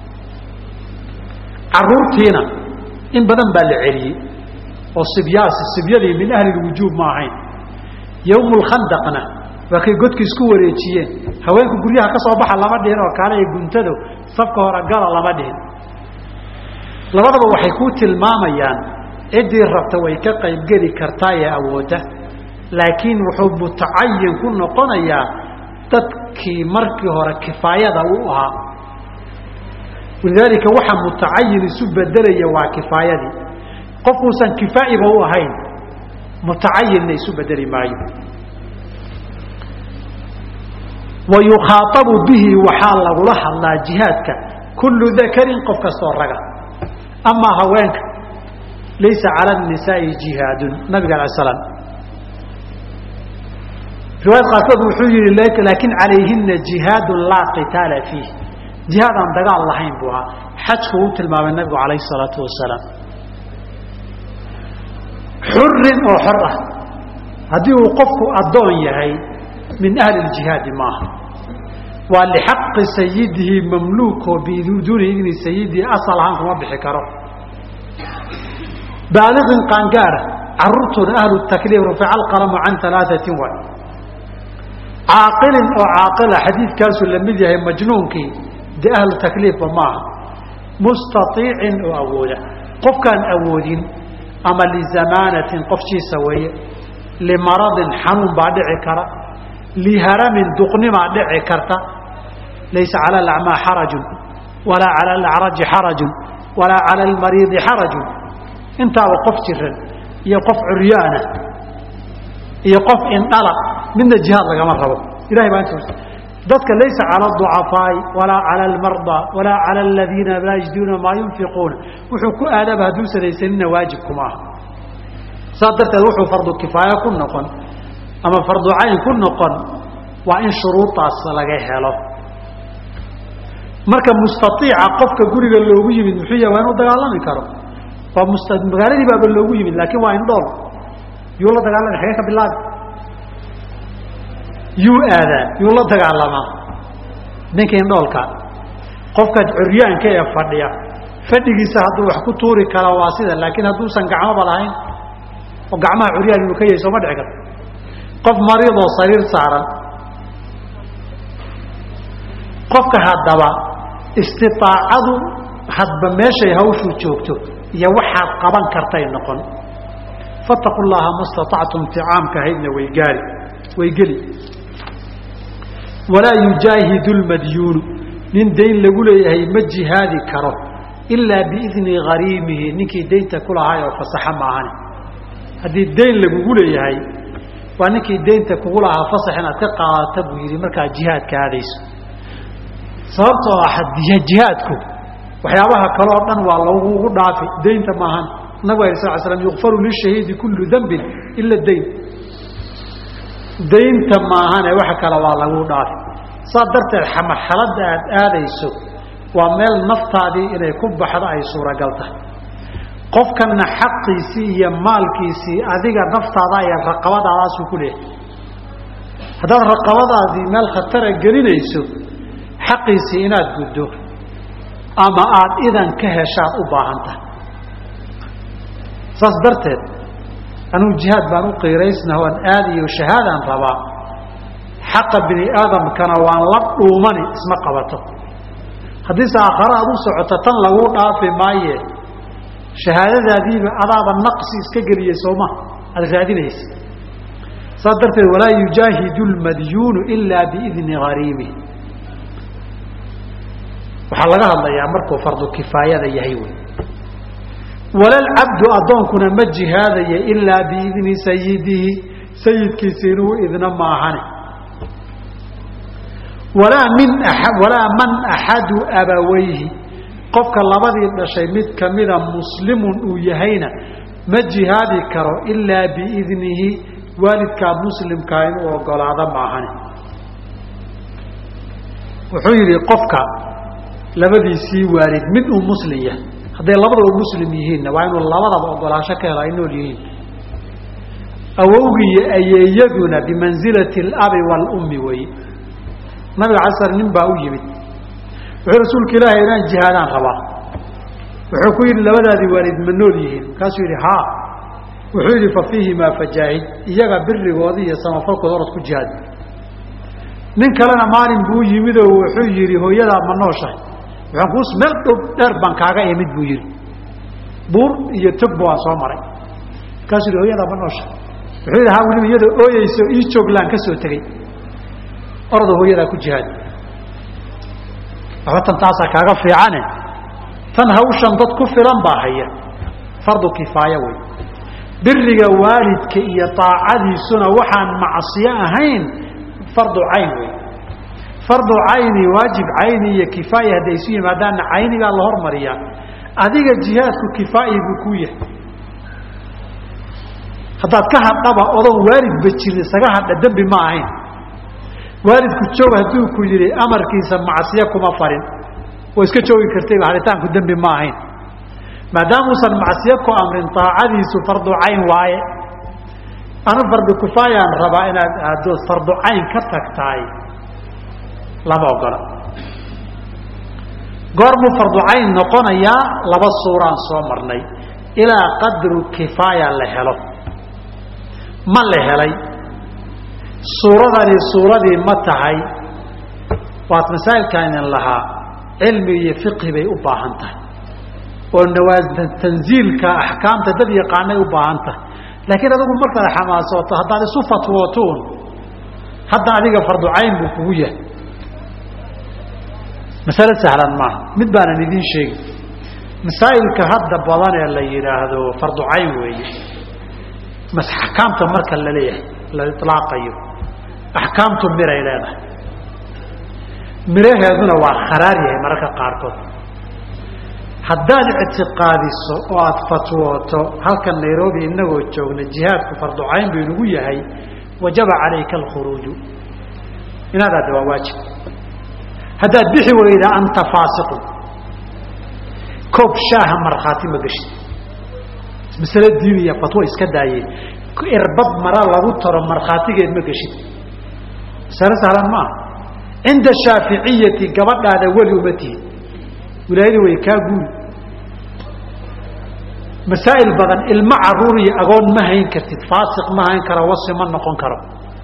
caruurtiina in badan baa la celiyey oo sibyaasi sibyadii min ahli lwujuub ma ahayn yowmulkhandaqna waa kay godka isku wareejiyeen haweenku guryaha ka soo baxa lama dhihin oo kaale guntado safka hore gala lama dhihin labadaba waxay kuu tilmaamayaan ciddii rabta way ka qaybgeli kartaa ee awoodda laakiin wuxuu mutacayin ku noqonayaa dadkii markii hore kifaayada u ahaa walidaalika waxa mutacayin isu bedelaya waa kifaayadii qofkuusan kifaa'iba u ahayn mutacayinna isu bedeli maayo wa yukhaaabu bihi waxaa lagula hadlaa jihaadka kullu dakarin qof kastoo raga amaa haweenka laysa cala nisaai jihaadun nabiga ala slam riwaayad qaarkood wuxuu yihi laakin calayhina jihaadun laa qitaala fiih jihaad aan dagaal lahayn buu ahaa xajku u tilmaamay nabigu calayhi salaatu wasalaam xurin oo xor ah haddii uu qofku addoon yahay min ahli ljihaadi maaha waa lixaqi sayidihi mamluuko biduuni idni sayidihi asal ahaan kuma bixi karo baaliqin qaangaara caruurtuna ahlu takliif rufica alqalamu can alaaثatin waay caaqilin oo caaqila xadiidkaasuu la mid yahay majnuunkii dee ahlu takliifba maaha mustaiicin oo awooda qofkaan awoodin ama lizamaanatin qofkiisa weeye limaradin xanuun baa dhici kara liharamin duqnimaa dhici karta laysa cala alacmaa xarajun walaa cala alacraji xarajun walaa cala almariidi xarajun intaaba qof jiran iyo qof curyaana iyo qof indhala midna jihaad lagama rabo ilahay baa inta dadka laysa cala aducafaai walaa cala almardaa walaa cala aladiina laa yajiduuna maa yunfiquuna wuxuu ku aadaba hadduu sanaysanina waajibkuma aha saas darteed wuxuu fardu kifaaya ku noqon ama fardu cayn ku noqon waa in shuruudaas laga helo marka mustaiica qofka guriga loogu yimid muxuu yahay waa inuu dagaalami karo waa mus magaaladii baaba loogu yimid laakiin waa indhool yuu la dagaalama xagee ka bilaabi yuu aadaa yuu la dagaalamaa ninka indhoolka qofka curyaanka ee fadhiya fadhigiisa hadduu wax ku tuuri kara waa sida laakiin hadduusan gacmoba lahayn oo gacmaha curyaan inuu ka yahay sooma dhici karto qof mariidoo sariir saaran qofka haddaba istiaacadu hadba meeshay hawshuu joogto iyo waxaad qaban kartay noqon fataqu llaha ma staactum ticaamka ahaydna way gaari way geli walaa yujaahidu lmadyuunu nin dayn lagu leeyahay ma jihaadi karo ilaa biidni hariimihi ninkii daynta ku lahaay oo fasaxa maahane haddii dayn lagugu leeyahay waa ninkii daynta kugu lahaa fasax inaad ka qaadata buu yidhi markaa jihaadka aadayso sababtoo ah jihaadku waxyaabaha kale oo dhan waa lagugu dhaafi daynta maahan nabigu alay sal slam yukfaru lishahiidi kullu dembin ila dayn daynta maahane waxa kale waa lagu dhaafi saas darteed marxaladda aad aadayso waa meel naftaadii inay ku baxdo ay suuragal tahay qofkanna xaqiisii iyo maalkiisii adiga naftaada iyo raqabadaadaasuu ku leeyahay haddaad raqabadaadii meel khatara gelinayso xaqiisii inaad guddo ama aada idan ka heshaad u baahan tahay saas darteed anugu jihaad baan u qiiraysna waan aadayo shahaadaan rabaa xaqa bini aadamkana waan la dhuumani isma qabato haddiise aakhare aad u socoto tan laguu dhaafi maaye shahaadadaadiiba adaaba naqsi iska geliyey sooma aada raadinaysa saas darteed walaa yujaahidu lmadyuunu ilaa biidni hariimih waxaa laga hadlayaa markuu fardu kifaayada yahay wey walalcabdu addoonkuna ma jihaadaya ilaa biidni sayidihi sayidkiisa inuu idna maahane walaa min walaa man axadu abawayhi qofka labadii dhashay mid kamida muslimun uu yahayna ma jihaadi karo ilaa biidnihi waalidkaa muslimkaa inuu ogolaado maahane wuxuu yidhi qofka labadiisii waalid mid uu muslim yahay hadday labadaba muslim yihiinna waa inuu labadaba ogolaansho ka helo ay nool yihiin awowgiiyo ayeeyaduna bimansilati alabi waalummi weeye nabiga alay slam nin baa u yimid wuxuu rasuulka ilaahay inaan jihaadaan rabaa wuxuu ku yidhi labadaadii waalid ma nool yihiin markaasuu yidhi haa wuxuu yidhi fa fiihimaa fajaahid iyaga birigooda iyo samafalkooda orod ku jihaad nin kalena maalin buu yimid oo wuxuu yidhi hooyadaa ma nooshahay waxaan kuus meel dhow dheer baan kaaga imid buu yidhi buur iyo togba waan soo maray markaasuu yidhi hooyadaa ma nooshahay wuxuu yidhi haa weliba iyadoo ooyeyso ii jooglaan ka soo tegey orada hooyadaa ku jihaad waxba tan taasaa kaaga fiicane tan hawshan dad ku filan baa haya fardu kifaaya wey biriga waalidka iyo aacadiisuna waxaan macsiyo ahayn fardu cayn wey fardu cayni waajib cayni iyo kifaaya hadday isu yimaadaanna caynigaa la hormariyaa adiga jihaadku kifaayi buu ku yahay haddaad ka hadhaba odoon waalidba jirin isaga hadha dembi ma ahayn waalidku joog hadduu ku yidhi amarkiisa macsiyo kuma farin waa iska joogi kartayba haditaanku dembi ma ahayn maadaamuusan macsiyo ku amrin aacadiisu fardu cayn waaye anu fardu kifaayaan rabaa inaad aaddo fardu cayn ka tagtaay lama ogola goormuu fardu cayn noqonayaa laba suuraan soo marnay ilaa qadru kifaaya la helo ma la helay suuradani suuradii ma tahay waad masaa'ilkaanin lahaa cilmi iyo fiqhi bay u baahan tahay oo nawaa tanziilka axkaamta dad yaqaanay u baahan tahay laakiin adigu markaad xamaasooto haddaad isu fatwootuun hadda adiga fardu cayn buu kugu yahay masale sahlan maaha mid baanan idiin sheegi masaa'ilka hadda badan ee la yidhaahdo fardu cayn weeye axkaamta marka la leeyahay la ilaaqayo axkaamtu miray leedahay miraheeduna waa kharaar yahay mararka qaarkood haddaad ictiqaadiso oo aada fatwooto halkan nairobi inagoo joogna jihaadku fardu cayn buu inagu yahay wajaba calayka alkhuruuju inaad aadda waa waajib haddaad bixi weyda anta faasiqun koob shaaha markhaati ma geshid masale diiniya fatwo iska daayey irbad mara lagu taro markhaatigeed ma geshid masale sahlan ma aha cinda shaaficiyati gabadhaada weli uma tihin wilaayadii way kaa guuri masaa'il badan ilmo caruur iyo agoon ma hayn kartid faasiq ma hayn karo wasi ma noqon karo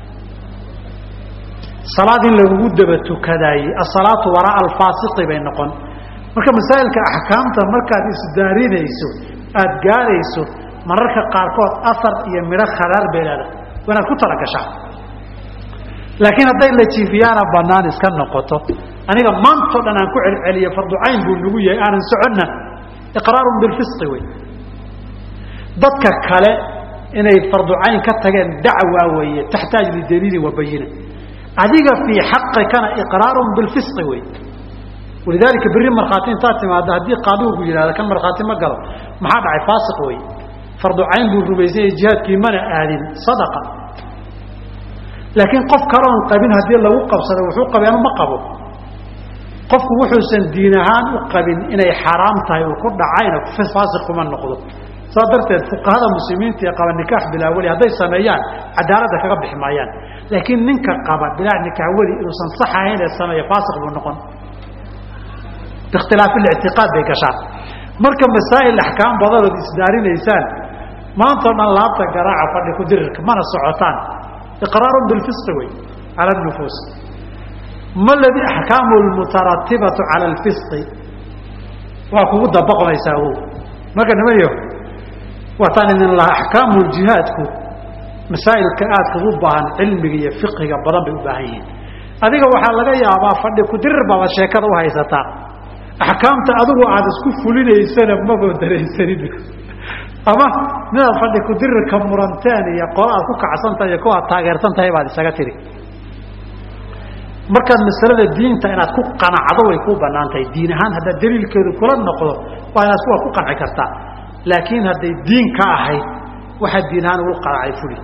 salaad in lagugu daba tukadaayey asalaatu waraa alfaasiqi bay noqon marka masaa'ilka axkaamta markaad isdaarinayso aada gaarayso mararka qaarkood asar iyo midho kharaar bay leedahay waa inaad ku talagashaa laakiin hadday la jiifiyaana banaan iska noqoto aniga maantao dhan aan ku celceliyo farducayn buu nagu yahay aanan soconna iqraarun bilfisqi wey dadka kale inay farducayn ka tageen dacwa weeye taxtaaj lidaliilin wa bayina adiga fii xaqikana iqraarun bilfisqi wey walidaalika berri markhaati intaad timaado haddii qaadigu ku yidhahda kan markhaati ma galo maxaa dhacay faasiq wey farducayn buu rumaysanyay jihaadkii mana aadin sadaqa laakiin qof kaloon qabin haddii lagu qabsado wuxuu qabeenu ma qabo qofku wuxuusan diin ahaan u qabin inay xaaraam tahay uu ku dhacayna faasiq kuma noqdo saa darteed fuqahada muslimiinta ee qaba nikaax bilaa weli hadday sameeyaan cadaaladda kaga bixi maayaan laakiin ninka qaba bilaa nikaax weli inuusan sax ahayn ee sameeya faasiq buu noqon biikhtilaafi lictiqaad bay gashaan marka masaa'il axkaam badanood isdaarinaysaan maantao dhan laabta garaaca fadhi ku dirirka mana socotaan iqraarun bilfisqi wey cala nufuus ma ladii axkaamu lmutaratibatu cala alfisqi waa kugu dabaqmaysaa o marka nimanyo waataan idin lahaa axkaamu jihaadku masaa'ilka aadka u baahan cilmiga iyo fiqiga badan bay u baahan yihiin adiga waxaa laga yaabaa fadhi ku dirir baabad sheekada u haysataa axkaamta adigu aad isku fulinaysana maba daraysanin ama midaad fadhi ku dirirka muranteen iyo qola aad ku kacsantahay iyo kuwa aad taageersan tahay baad isaga tiri markaad masalada diinta inaad ku qanacdo way kuu banaan tahay diin ahaan haddaad daliilkeedu kula noqdo waa inaad kuwa ku qanci kartaa laakiin hadday diin ka ahayd waxaad diin ahaan ugu qanacay fuli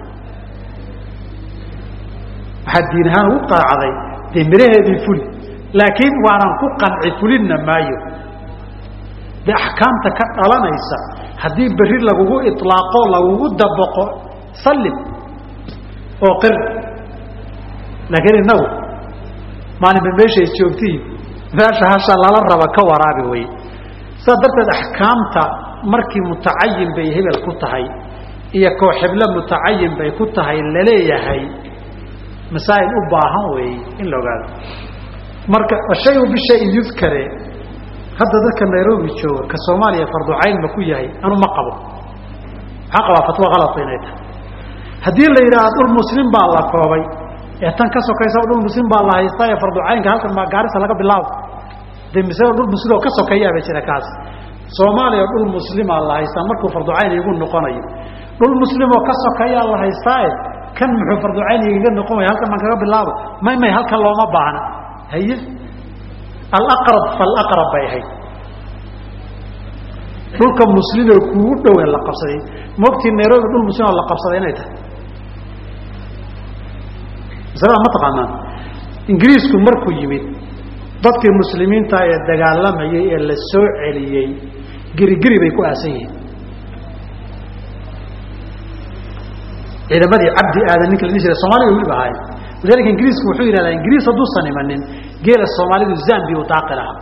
waxaad diin ahaan ugu qanacday dee miraheedii fuli laakiin waanan ku qanci fulinna maayo de axkaamta ka dhalanaysa haddii berri lagugu ilaaqo lagugu dabaqo sallim oo qir laakiin inagu maalinba meeshay joogtiin meesha hasha lala raba ka waraabi wey saas darteed axkaamta markii mutacayin bay hebel ku tahay iyo kooxiblo mutacayin bay ku tahay laleeyahay masaa'il u baahan weeye in la ogaado marka ashayu bishayin yudkare hadda dadka nairobi jooga ka soomaaliya farducayn ma ku yahay anu ma qabo maxaa qabaa fatwo kalata inay tahay haddii la yidhaha dhul muslim baa la koobay ee tan ka sokaysa dhul muslim baa la haystaa ee farducaynka halkan maa gaarisa laga bilaabo de misle dhul muslim oo ka sokeeyaaba jira kaas soomaaliya dhul muslimaa la haystaa markuu farducayn igu noqonayo dhul muslim oo ka sokeeyaa la haystaae kan muxuu farducayn igaga noqonaya halkan maan kaga bilaabo may may halkan looma baahna haye alaqrab falaqrab bay ahayd dhulka muslimoo kuugu dhowe la qabsaday maogtii nairobi dhul muslim oo la qabsaday inay tahay masalada ma taqaanaan ingiriisku markuu yimid dadkii muslimiinta ee dagaalamayay ee la soo celiyey gerigeri bay ku aasan yihiin ciidamadii cabdi aadan ninka la dhihi jiray soomaliya weliba ahaayeen walidalika ingiriisku wuxuu yidhahdaa ingiriis hadduusan imanin geela soomaalidu zambi u daaqi lahaa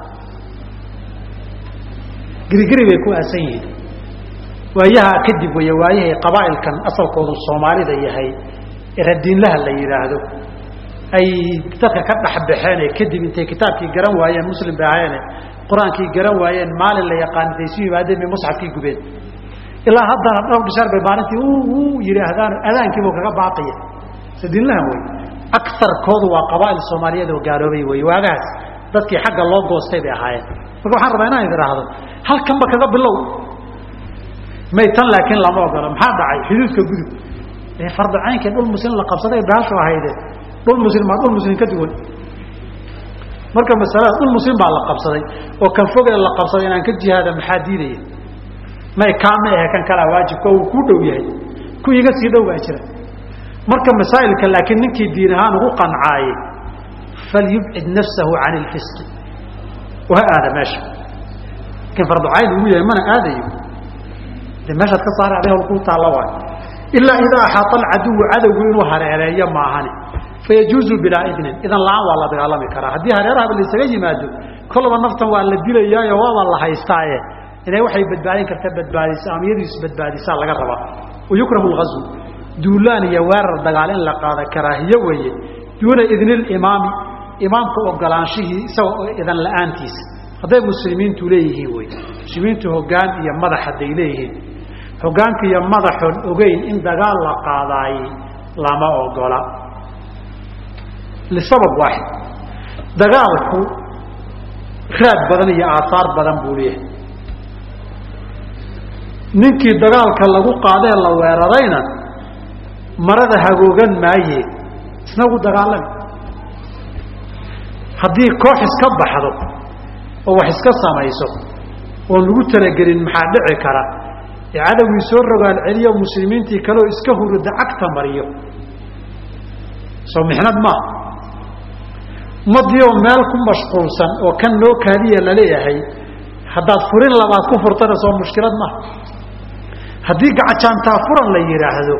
gerigeri bay ku aasan yihiin waayaha kadib wey waayahay qabaa'ilkan asalkoodu soomaalida yahay radiinlaha la yidhaahdo ay dadka ka dhexbaxeen ee kadib intay kitaabkii garan waayeen muslim bay ahayeene qur-aankii garan waayeen maalin la yaqaan intay isu yimaadeen bay musxafkii gubeen ilaa haddana dhowr bishaar bay maalintii u yidhaahdaan adaankiibu kaga baaqiya sadiinlahan wey akarkoodu waa qabaa'il soomaaliyeed oo gaaloobay wey waagahaas dadkii xagga loo goostay bay ahaayeen marka waxaan rabaa inaan idhaahdo halkanba kaga bilow may tan laakiin lama ogolo maxaa dhacay xuduudka gudub ee farducaynka dhul muslim la qabsaday baashu ahayde dhul muslim maa dhul muslim ka duwan marka masalada dhul muslim baa la qabsaday oo kan fogee la qabsaday inaan ka jihaada maxaa diidaya may kaama ahe kan kalaa waajibka uu ku dhow yahay ku iga sii dhow baa jira marka masaa'ilka laakiin ninkii diin ahaan ugu qancaaye falyubcid nafsahu can ilfisqi waha aada meesha lakin farducayn ugu yahay mana aadayo de meeshaad ka saara adi hawl kuu taalla waayo ilaa idaa axaata alcaduwu cadowgu inuu hareereeyo maahani fayajuuzu bilaa idnin idan la-aan waa la dagaalami karaa haddii hareerahaba laisaga yimaado kolaba naftan waa la dilayaayo waaba la haystaaye inay waxay badbaadin karta badbaadisa ama iyadu isbadbaadisaa laga rabaa wayukrahu lgazwu duulaan iyo weerar dagaal in la qaada karaahiye weeye duuna idni limaami imaamka ogolaanshihii isagoo idan la-aantiisa hadday muslimiintu leeyihiin wey muslimiintu hogaan iyo madax hadday leeyihiin hogaanka iyo madaxoon ogeyn in dagaal la qaadaayey lama ogola lisabab waaxid dagaalku raad badan iyo aahaar badan buu leeyahay ninkii dagaalka lagu qaadee la weerarayna marada hagoogan maaye isna gu dagaalami haddii koox iska baxdo oo wax iska samayso oon lagu talagelin maxaa dhici kara ee cadowgii soo rogaal celiyo muslimiintii kaleoo iska hurida cagta mariyo soo mixnad maaha ummadii oo meel ku mashquulsan oo kan loo kaadiya laleeyahay haddaad furin labaad ku furtana soo mushkilad maaha haddii gacajaantaa furan la yidhaahdo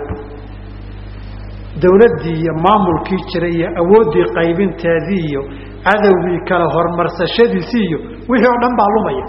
dawladdii iyo maamulkii jiray iyo awooddii qaybinteedii iyo cadowgii kale horumarsashadiisii iyo wixii oo dhan baa lumaya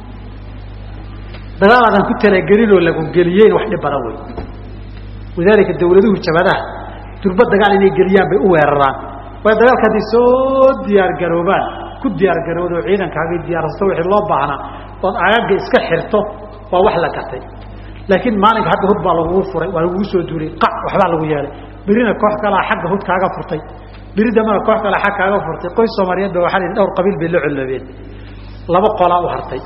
dagaal aadan ku talagelinoo lagu geliyeen wax dhib badan wey walidaalika dawladuhu jabadaha durba dagaal inay geliyaan bay u weeraraan waayo dagaalka hadday soo diyaargaroobaan ku diyaargarowdo ciidankaagii diyaarsato wixii loo baahnaa ood agaga iska xirto waa wax la gatay laakiin maalinka hadda hud baa lagugu furay waa lagugu soo duulay qac waxbaa lagu yeelay berina koox kalaa xagga hud kaaga furtay beri dambana koox kalaa xag kaaga furtay qoys soomaaliyeed ba waxaa la dhowr qabiil bay la colloobeen laba qolaa u hartay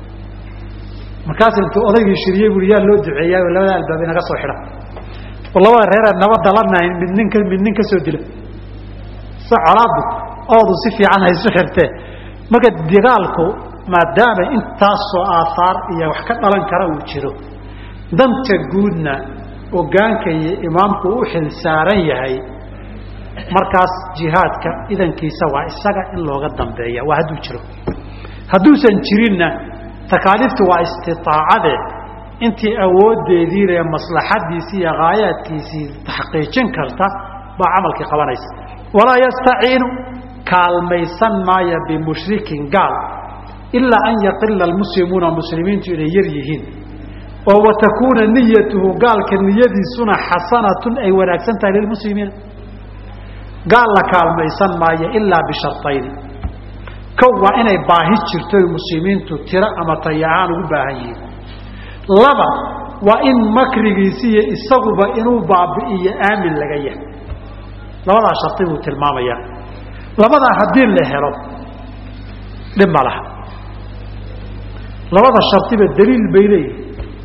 markaas intuu odaygii shiriyey bui yaa loo duceeyaa labada albaab inaga soo xidha oo labada reeree nabadda la nahayn mid ninka mid nin ka soo dila se colaaddu oodu si fiican haysu xirtee marka dagaalku maadaama intaasoo aahaar iyo wax ka dhalan kara uu jiro danta guudna ogaanka iyo imaamku u xil saaran yahay markaas jihaadka idankiisa waa isaga in looga dambeeya waa hadduu jiro hadduusan jirinna takaaliiftu waa istiaacade intii awoodeedii le maslaxadiisii iyo haayaadkiisii taxqiijin karta baa camalkii qabanaysa walaa yastaciinu kaalmaysan maaya bimushrikin gaal ilaa an yaqila almuslimuuna muslimiintu inay yar yihiin oo watakuuna niyatuhu gaalka niyadiisuna xasanatun ay wanaagsan tahay lilmuslimiina gaal la kaalmaysan maayo ilaa bisharayni kow waa inay baahi jirto muslimiintu tiro ama tayaaan ugu baahan yihiin laba waa in makrigiisi iyo isaguba inuu baabi'iyo aamin laga yahay labadaa shardi buu tilmaamayaa labadaa haddii la helo dhib ma laha labada shardiba daliil bay leeyihin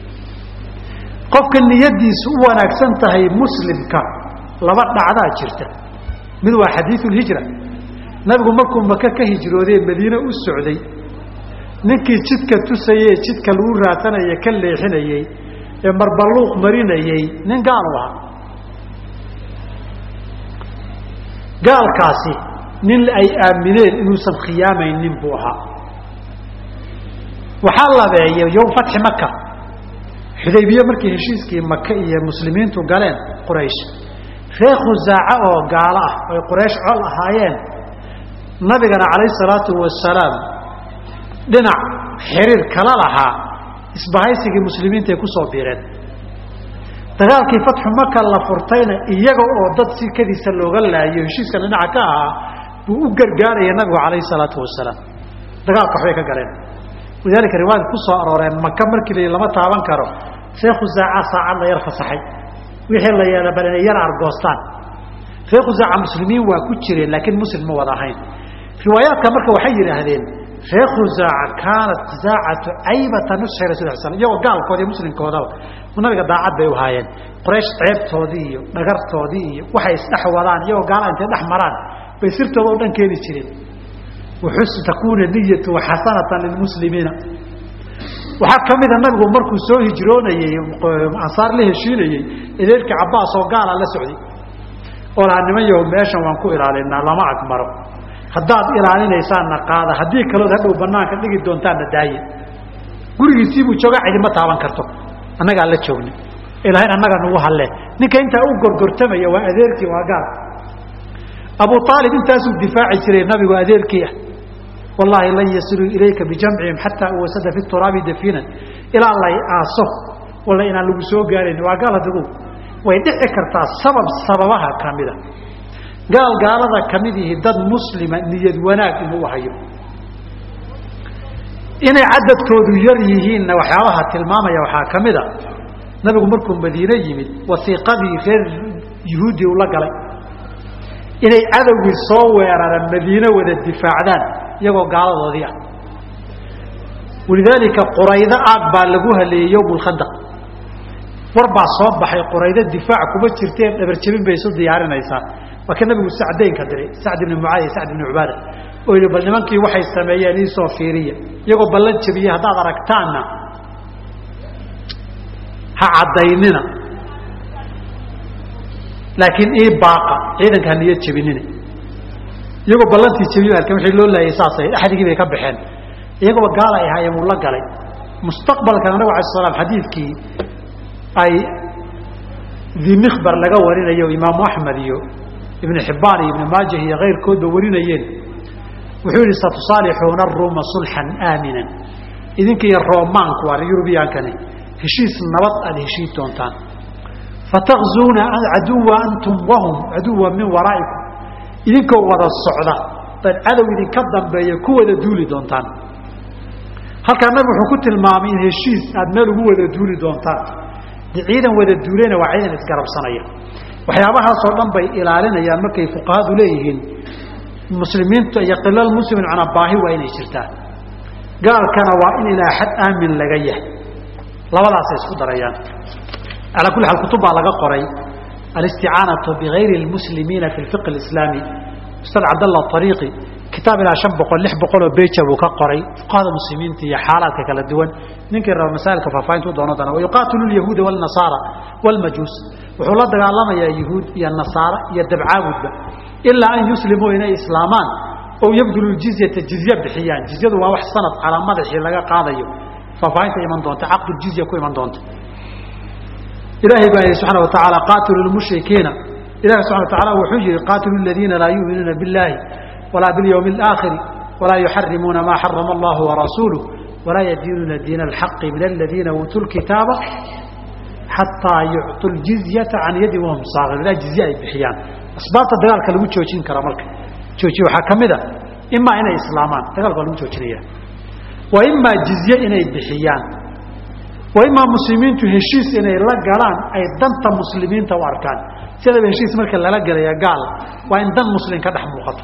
qofka niyadiisu u wanaagsan tahay muslimka laba dhacdaa jirta mid waa xadiiu lhijra nabigu markuu maka ka hijroodee madiine u socday ninkii jidka tusayey jidka lagu raasanaya ka leexinayey ee marballuuq marinayey nin gaal u ahaa gaalkaasi nin ay aamineen inuusan khiyaamaynin buu ahaa waxaa labeeyay yowm fatxi maka xudaybiye markii heshiiskii maka iyo muslimiintu galeen quraysh reer khusaaca oo gaalo ah oy quraysh col ahaayeen nabigana calayhi salaatu wasalaam dhinac xiriir kala lahaa isbahaysigii muslimiinta ay ku soo biireen dagaalkii fatxu maka la furtayna iyaga oo dad sikadiisa looga laayo heshiiskan dhinaca ka ahaa buu u gargaaraya nabigu calayhi salaatu wasalaam dagaalka waxbay ka galeen walidaalika riwaayadka ku soo arooreen maka markii la lama taaban karo reer khusaaca saacad la yar fasaxay wixii la yeela bal inay yar argoostaan reer khusaaca muslimiin waa ku jireen laakiin muslim ma wada ahayn riwaayaadka marka waxay yidhaahdeen reer khusaaca kaanat saacatu caybata nusxi rasul sl iyagoo gaalkooda iyo muslimkoodaba nabiga daacad bay u haayeen qoraysh ceebtoodii iyo dhagartoodii iyo waxay isdhex wadaan iyagoo gaala intay dhex maraan bay sirtooda o dhan keeni jireen waxus takuuna niyatu xasanatan lilmuslimiina waxaa ka mida nabigu markuu soo hijroonayey ansaar la heshiinayey edeerkii cabaas oo gaala la socday oo lahaa niman yaho meeshan waan ku ilaalinaa lama agmaro haddaad ilaalinaysaanna qaada haddii kalood hadhow banaanka dhigi doontaanna daaye gurigiisiibuu joogaa cidima taaban karto annagaa la joogna ilahayn annaga nagu halle ninka intaa u gorgortamaya waa adeerkii waa gaal abu aalib intaasuu difaaci jiray nabigu adeerkii ah wallaahi lan yasiluu ilayka bijamcihim xataa uwasada fi turaabi dafinan ilaa lay aaso walla inaan lagu soo gaarayn waa gaal hadigu way dhici kartaa sabab sababaha kamida gaal gaalada kamid ihi dad muslima niyad wanaag inuu hayo inay cadadkoodu yar yihiinna waxyaabaha tilmaamaya waxaa ka mid a nabigu markuu madiine yimid wasiiqadii reer yuhuudi ula galay inay cadowgii soo weeraraan madiine wada difaacdaan iyagoo gaaladoodii ah walidaalika quraydo aag baa lagu haleeyey yowm lkhandaq war baa soo baxay quraydo difaac kuma jirteen dhabarjabin bay isu diyaarinaysaa waa ka nabigu sacdaynka diray sacd ibni mucaad sacd ibni cubaada oo yihi bal nimankii waxay sameeyeen iisoo fiiriya iyagoo ballan jabiye haddaad aragtaanna ha caddaynina laakiin ii baaqa ciidanka ha niyad jabinina iyagoo ballantii jabiye alkan wixii loo laayay saasay axdigii bay ka baxeen iyagooba gaal ay ahaayeen wuu la galay mustaqbalkan nabigu alay slam xadiidkii ay dimikbar laga warinayo imaamu axmed iyo ibnu xibbaan iyo ibnu maajah iyo kayrkoodba warinayeen wuxuu yihi satusaalixuuna aruuma sulxan aaminan idinka iyo roomaanku waa yurubiyankani heshiis nabad aada heshiid doontaan fatakzuuna caduwa antum wahum caduwa min waraa'ikum idinkoo wada socda bad cadow idinka dambeeya ku wada duuli doontaan halkaa nabi wuxuu ku tilmaamay in heshiis aada meel ugu wada duuli doontaan de ciidan wada duuleyna waa ciidan isgarabsanaya waxyaabahaasoo dhan bay ilaalinayaan markay fuqahadu leeyihiin muslimiinta iyo qilal muslimin macnaa baahi waa inay jirtaa gaalkana waa in ilaa xad aamin laga yahay labadaasay isku darayaan calaa kulli xaal kutub baa laga qoray alisticaanatu bigayri lmuslimiina fi lfiq alislaami ustad cabdallah ariiqi kitaab ilaa shan boqol lix boqoloo beja buu ka qoray fuqahada muslimiinta iyo xaalaadka kala duwan ninkii raba masaailka faahfaahinta u doono doona wayuqaatilu lyahuuda wlnasaara wlmajuus wuxuu la dagaalamayaa yahuud iyo nasaara iyo dabcaabudba ilaa an yuslimuu inay islaamaan oo yabdulu jizyata jizye bixiyaan jizyadu waa wax sanad calaa madaxii laga qaadayo faahfaahinta iman doonta caqduljizya ku iman doonta ilaahay baa yihi subxana watacaala qaatilu lmushrikiina ilahi subxana watacaala wuxuu yihi qaatilu ladiina laa yuminuuna biاllahi walaa biاlyawmi اlaakhiri walaa yuxarimuuna maa xarama allahu warasuuluh walaa yadiinuuna diina alxaqi min aladiina uutuu lkitaaba xataa yucطu ljizyata can yadin wahum saakir ilaa jizye ay bixiyaan asbaabta dagaalka lagu joojin kara marka joojiye waxaa ka mid a imaa inay islaamaan dagaalka waa lagu joojinaya wa imaa jizye inay bixiyaan wa imaa muslimiintu heshiis inay la galaan ay danta muslimiinta u arkaan sidaba heshiis marka lala gelaya gaal waa in dan muslim ka dhex muuqato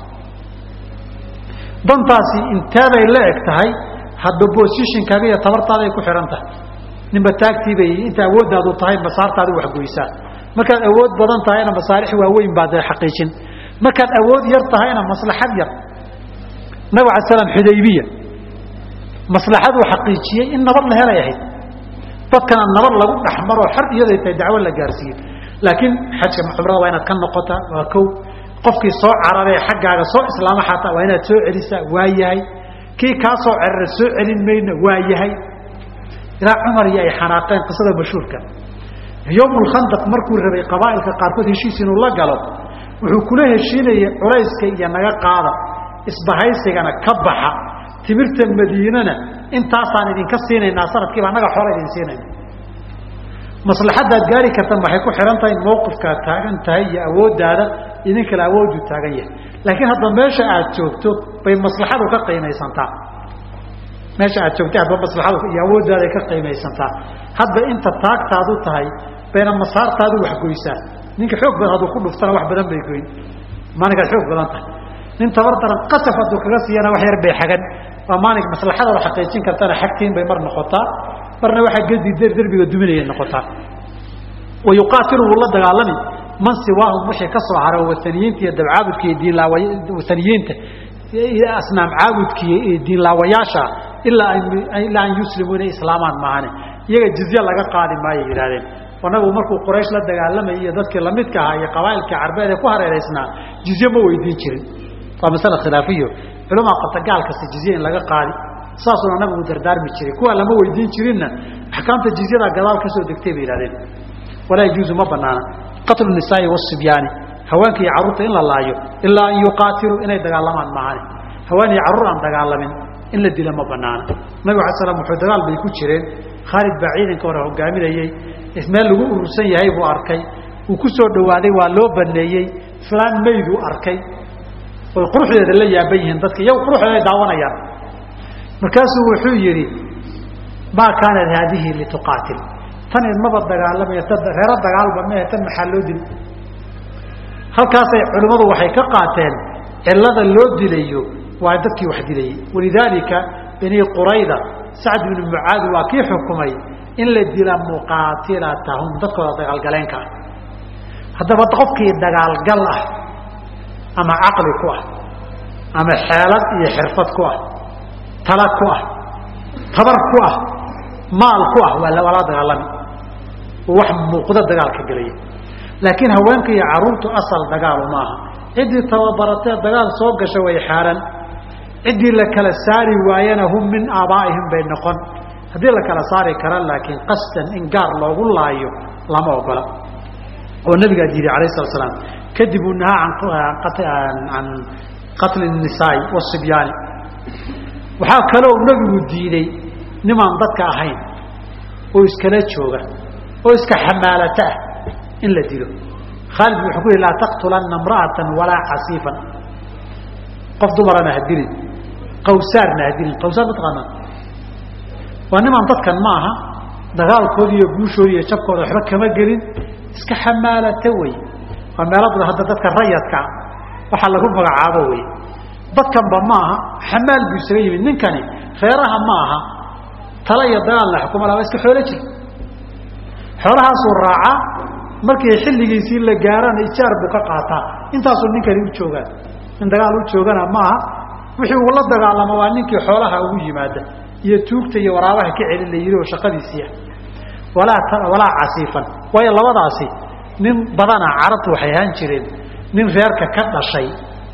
dantaasi inteeday la eg tahay hadba bosishinkaaga iyo tabartaaday ku xihan tahay ninba taagtiibay inta awooddaadu tahay masaartaadu waxgoysaa markaad awood badan tahayna masaalix waaweyn baad xaqiijin markaad awood yar tahayna maslaxad yar nabig ala slam xudaybiya maslaxaduu xaqiijiyey in nabad la helay ahayd dadkana nabad lagu dhexmaroo xar iyaday tahay dacwo la gaarsiiye laakiin xajka cumrada waa inaad ka noqotaa waa kow qofkii soo cararee xaggaaga soo islaama xataa waa inaad soo celisaa waa yahay kii kaa soo cerara soo celin mayna waa yahay ilaa cumar iyo ay xanaaqeen qisada mashhuurka yowmulkhandaq markuu rabay qabaa'ilka qaarkood heshiis inuu la galo wuxuu kula heshiinayay culayska iyo naga qaada isbahaysigana ka baxa timirta madiinana intaasaan idinka siinaynaa sanadkiiba annaga xoola idin siinayna maslaxaddaad gaari kartan waxay ku xihan tahay mawqifkaad taagan tahay iyo awooddaada idin kale awooddu taagan yahay laakiin hadda meesha aad joogto bay maslaxadu ka qiimaysantaa meesha aad joogtay hadba maslaxadu iyo awooddaada ka qiimaysantaa hadba inta taagtaadu tahay bayna masaartaadu waxgoysaa ninka xoog badan hadduu ku dhuftana wax badan bay goyn maalinkaad xoog badan tahay nin tabar daran qasaf hadduu kaga siiyana wax yar bay xagan waa maalink maslaxadaada xaqiijin kartana xagtiin bay mar noqotaa marna waxaa gedi derbiga duminayay noqotaa wa yuqaatilu wuu la dagaalami man siwaahum wixii ka soo hara wataniyiinta iyo dabcaabudka iyo diinlaawa wataniyiinta asnaam caabudka iyo diinlaawayaasha ilaa ilaa an yuslimuu inay islaamaan maahane iyaga jizye laga qaadi maayo yidhahdeen oo nabigu markuu quraysh la dagaalamayay iyo dadkii lamidka ahaa iyo qabaa'ilkii carbeed ee ku hareeraysnaa jizye ma weydiin jirin waa masale khilaafiyo culamaa qabta gaal kasta jizye in laga qaadi saasuna nabigu dardaarmi jiray kuwa lama weydiin jirinna axkaamta jizyada gadaal ka soo degtay bay yihahdeen walaa yajuuzu ma banaana qatlu nisaai wasibyaani haweenka iyo carruurta in la laayo ilaa an yuqaatiluu inay dagaalamaan maahane haween iyo carruur aan dagaalamin in la dila ma banaana nabig ala slam wuxuu dagaal bay ku jireen khaalid baa ciidanka hore hogaaminayey meel lagu urursan yahay buu arkay uu ku soo dhawaaday waa loo baneeyey flaan mayduu arkay oy quruxdeeda la yaaban yihiin dadka iyago quruxdeeda ay daawanayaan markaasuu wuxuu yidhi maa kaanat haadihi lituqaatil tan idmaba dagaalamaya reero dagaalba mehe tan maxaa loo dili halkaasay culimmadu waxay ka qaateen cilada loo dilayo waa dadkii wax dilayey walidaalika bani qurayda sacd binu mucaad waa kii xukumay in la dila muqaatilatahum dadkooda dagaalgaleenka ah haddaba qofkii dagaalgal ah ama caqli ku ah ama xeelad iyo xirfad ku ah tala ku ah tabar ku ah maal ku ah waa lala dagaalami wax muuqdo dagaalka gelaya laakiin haweenka iyo caruurtu asal dagaalu maaha ciddii tababaratee dagaal soo gasha way xaaran ciddii la kala saari waayana hum min aabaa'ihim bay noqon haddii la kala saari kara laakiin qasdan in gaar loogu laayo lama ogola oo nabigaa diiday alayh slat slaam kadib uu nahaa can qatli nisaai wasibyaani waxaa kaloo nabigu diiday nimaan dadka ahayn oo iskala jooga oo iska xamaalata ah in la dilo khaalid wuxuu ku yihi laa taqtulana imra'atan walaa casiifan qof dumarana ha dilin qawsaarna ha dilin qawsaar mataqaanaa waa nimaan dadkan ma aha dagaalkooda iyo guushooda iyo jabkooda waxba kama gelin iska xamaalata wey waa meelo badan hadda dadka rayadka waxaa lagu magacaabo wey dadkanba ma aha xamaal buu isaga yimid ninkani reeraha ma aha tala iyo dagaalna xukuma laba iska xoolo jir xoolahaasuu raacaa markii xilligiisii la gaarana ijaar buu ka qaataa intaasuu ninkani u joogaa in dagaal u joogana maaha wixii uu la dagaalamo waa ninkii xoolaha ugu yimaada iyo tuugta iyo waraabaha ka celin la yidhi oo shaqadiisiia walaa walaa casiifan waayo labadaasi nin badana carabtu waxay ahaan jireen nin reerka ka dhashay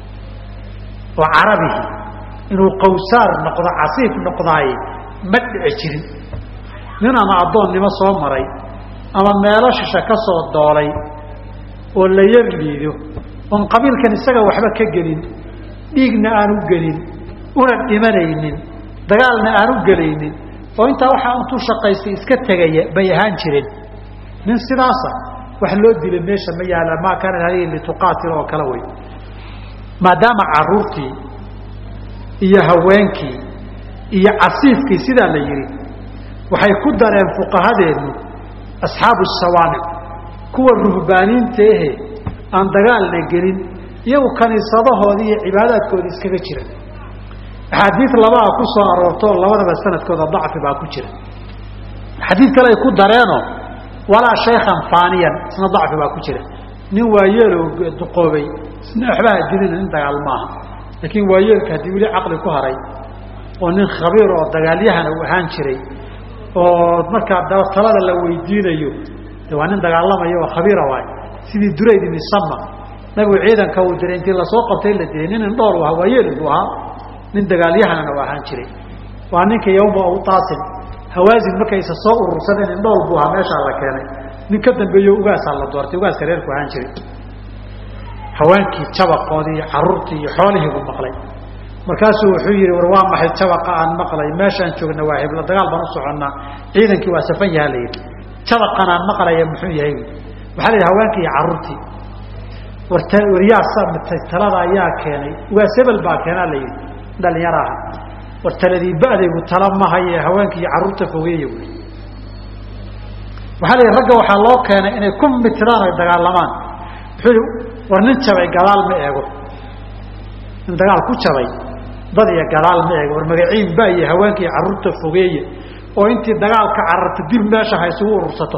oo carabihi inuu qawsaar noqdo casiif noqdaaye ma dhici jirin nin ama addoonnimo soo maray ama meelo shisha ka soo doolay oo la yar liido oon qabiilkan isaga waxba ka gelin dhiigna aan u gelin una dhimanaynin dagaalna aan u gelaynin oo intaa waxaa intuu shaqaystay iska tegaya bay ahaan jireen nin sidaasa wax loo dila meesha ma yaala maa kaanat hadihi lituqaatil oo kale wey maadaama caruurtii iyo haweenkii iyo casiifkii sidaa la yidhi waxay ku dareen fuqahadeennu asxaabu sawaamic kuwa ruhbaaniinta ahe aan dagaalna gelin iyagu kaniisadahoodii iyo cibaadaadkooda iskaga jira axaadiid labaa ku soo aroortoo labadaba sanadkooda dacfi baa ku jira xadiid kale ay ku dareenoo walaa shaykhan faaniyan isna dacfi baa ku jira nin waayeeloo duqoobay isna waxbaha dilina nin dagaal maaha laakiin waayeelka haddii weli caqli ku haray oo nin khabiir oo dagaalyahana uu ahaan jiray oo markaa daba talada la weydiinayo de waa nin dagaalamaya oo khabiira waay sidii durayd ibni sama nabigu ciidanka uu diray intii lasoo qabtay la dilay nin indhool u ahaa waayeel buu ahaa nin dagaalyahanana u ahaan jiray waa ninka yawma awtaasin hawaasin markaysa soo urursadeen indhool buu ahaa meeshaa la keenay nin ka dambeeyo ugaasaa la doortay ugaaska reerku ahaan jiray haweenkii jabaqoodii iyo caruurtii iyo xoolihii buu maqlay markaasuu wuxuu yihi war waa maxay jabaqa aan maqlay meeshaan joogna waa heblo dagaal baan u soconnaa ciidankii waa safan yaha la yidhi jabaqan aan maqlaya muxuu yahay waxaa la yidhi haweenkii iyo caruurtii war waryaa talada ayaa keenay ugaas hebel baa keenaa la yidhi dhalinyaro aha war taladii ba'daygu tala mahaye haweenkii iyo carruurta fogeeya wy waxaa la yidhi ragga waxaa loo keenay inay ku mitiraan ay dagaalamaan wuxuu yihi war nin jabay gadaal ma eego nin dagaal ku jabay dad iyo gadaal ma eego war magaciin ba iyo haweenka iyo carruurta fogeeye oo intii dagaalka cararta dib meesha ha isugu urursato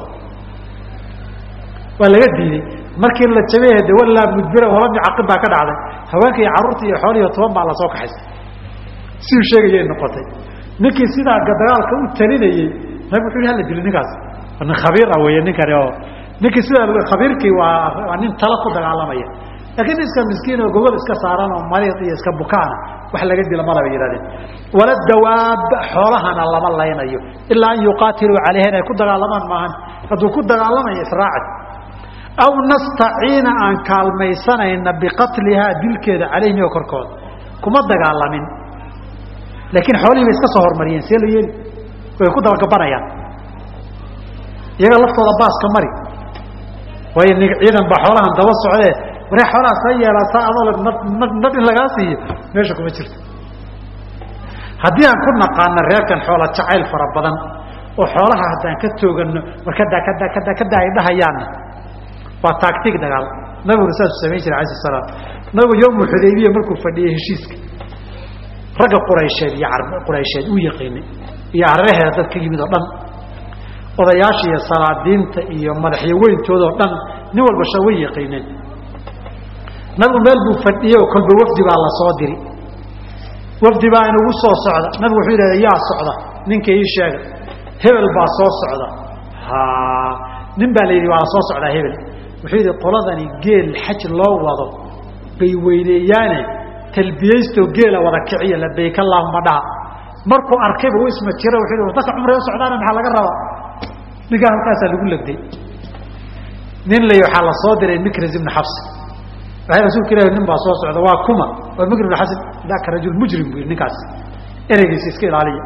waa laga diiday markii la jabay de walaa mudbira walam yucaqib baa ka dhacday haweenka iyo carruurta iyo xoolihiyo toban baa lasoo kaxaystay siduu sheegayay noqotay ninkii sidaa dagaalka u talinayey nabig wuxu yhi hala dili ninkaas nin khabiir ah wey ninkani oo ninkii sidaa khabiirkii waa waa nin tala ku dagaalamaya laakiin iska miskiin oo gogol iska saaran oo mariid iyo iska bukaana wax laga dila malaba yihahdeen wala dawaab xoolahana lama laynayo ilaa an yuqaatiluu calayha inay ku dagaalamaan maahan hadduu ku dagaalamayo israaci aw nastaciina aan kaalmaysanayna biqatlihaa dilkeeda calayhim iyo korkooda kuma dagaalamin laakiin xoolihii bay iska soo hormariyeen see la yeeli way ku dabagabanayaan iyaga laftooda baaska mari waayo ni ciidan baa xoolahan daba socdee waree xoolaha sa yeelataa adoo nad in lagaa siiyo meesha kuma jirto haddii aan ku naqaana reerkan xoola jacayl fara badan oo xoolaha haddaan ka toogano war kadaa kadaa kadaa kadaa ay dhahayaanna waa taagtig dagaal nabiguna saasuu samayn jiray alai salaam nabigu yowmu xudaybiya markuu fadhiyey heshiiska ragga quraysheed iyo quraysheed uu yaqiinay iyo araheeda dad ka yimid oo dhan odayaasha iyo salaadiinta iyo madaxyo weyntooda oo dhan nin walba sha way yaqiineen nabigu meel buu fadhiyey oo kolba wafdi baa la soo diri wafdi baa inugu soo socda nabigu wuxuu yidhahda yaa socda ninka ii sheega hebel baa soo socda ha nin baa la yidhi waa la soo socdaa hebel wuxuu yidhi qoladani geel xaj loo wado bay weyneeyaane talbiyaystoo geela wada kiciya labayk allahuma dhaha markuu arkayba u isma jira wuxuu yidhi dadka cumray u socdaana maxaa laga rabaa ninkaa halkaasaa lagu legday nin lay waxaa la soo diray mikras ibnu xabs waxay rasuulka ilahi nin baa soo socda waa kuma waa mikr ibnu xasan daka rajul mujrim bu yidhi ninkaas ereygiisa iska ilaaliya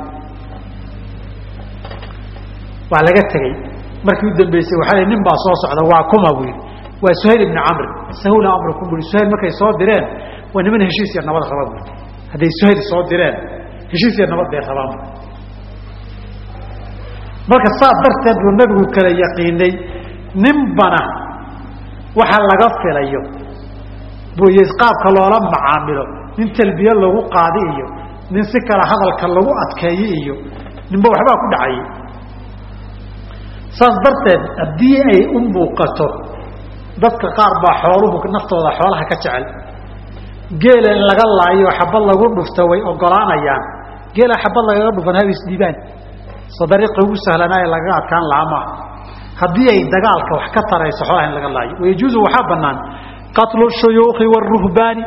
waa laga tegey markii u dambeysay waxaa nin baa soo socda waa kuma buu yidhi waa suhayl ibni camr sahula amrukum bui suhayl markay soo direen waa niman heshiis iyo nabad raba bui hadday suhayl soo direen heshiis iyo nabad bay rabaan marka saa darteed buu nabigu kala yaqiinay ninbana waxa laga filayo buy qaabka loola macaamilo nin talbiye lagu qaadi iyo nin si kale hadalka lagu adkeeyo iyo ninba waxbaa ku dhacayay saas darteed haddii ay u muuqato dadka qaar baa xooluhu naftooda xoolaha ka jecel geela in laga laayo xabad lagu dhufto way ogolaanayaan geela xabad lagaga dhufan haba isdhiibaan soo dariiqa ugu sahlanaaye lagaga adkaan lahaa maaha haddii ay dagaalka wax ka tarayso xoolaha in laga laayo wayajuuzu waxaa banaan qatlu shuyuukhi waruhbaani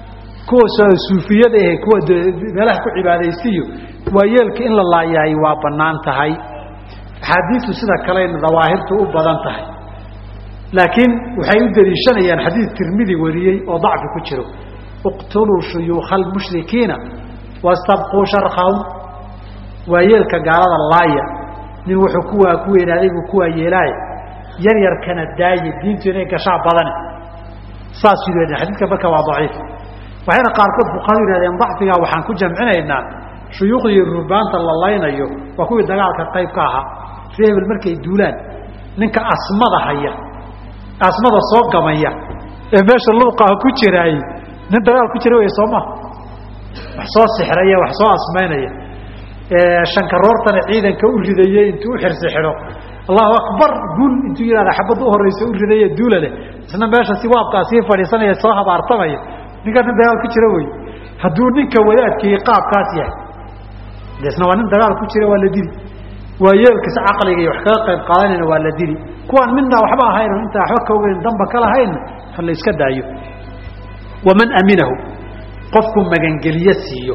kuwa suufiyada ahe kuwa meelaha ku cibaadaystiyo waa yeelka in la laayahay waa banaan tahay axaadiistu sida kalena dawaahirtu u badan tahay laakiin waxay u daliishanayaan xadiid tirmidi wariyey oo dacfi ku jiro iqtuluu shuyuukha almushrikiina wastabquu sharkahum waa yeelka gaalada laaya nin wuxuu kuwaa ku weynaaday buu kuwaa yeelaaye yar yarkana daaye diintu inay gashaa badane saas yidhahdeen xadiidka marka waa daciif waxayna qaarkood fuqahadu yihahdeen dacfigaa waxaan ku jamcinaynaa shuyuukhda iyo ruhbaanta la laynayo waa kuwii dagaalka qayb ka ahaa ree hebel markay duulaan ninka asmada haya asmada soo gamaya ee meesha luuqaha ku jiraayey nin dagaal ku jira wey soo maha wax soo sixraya wax soo asmaynaya shankaroortana ciidanka u ridayey intuu u xirsi xidho allahu akbar guul intuu yihahda xabadda u horeysa u ridaye duula leh isna meesha si waabkaa sii fadhiisanaya soo habaartamaya ninkaa nin dagaal ku jira wey hadduu ninka wadaadkii qaabkaas yahay desna waa nin dagaal ku jira waa la dili waa yeelkiisa caqliga iyo wax kaga qayb qaadanayna waa la dili kuwaan midnaa waxba ahayn oo intaa waxba ka ogeyn damba ka lahaynna ha la iska daayo waman aminahu qofku magangeliye siiyo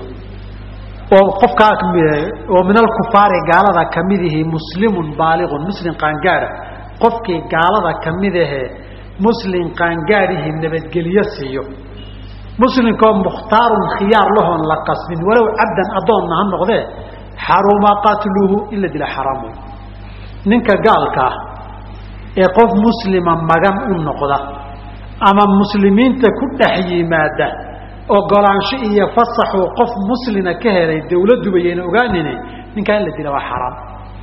oo qofkaa oo min alkufaari gaalada kamidihi muslimun baaliqun muslim qaangaada qofkii gaalada kamid ahee muslim qaangaadihi nabadgelye siiyo muslimkoo mukhtaarun khiyaar lahoon la qasbin walow cabdan addoonna ha noqdee xaruma qatluhu in la dila xaraam wey ninka gaalka ah ee qof muslima magan u noqda ama muslimiinta ku dhex yimaada ogolaansho iyo fasaxuu qof muslina ka helay dawladduba yayna ogaanine ninkaa in la dila waa xaraam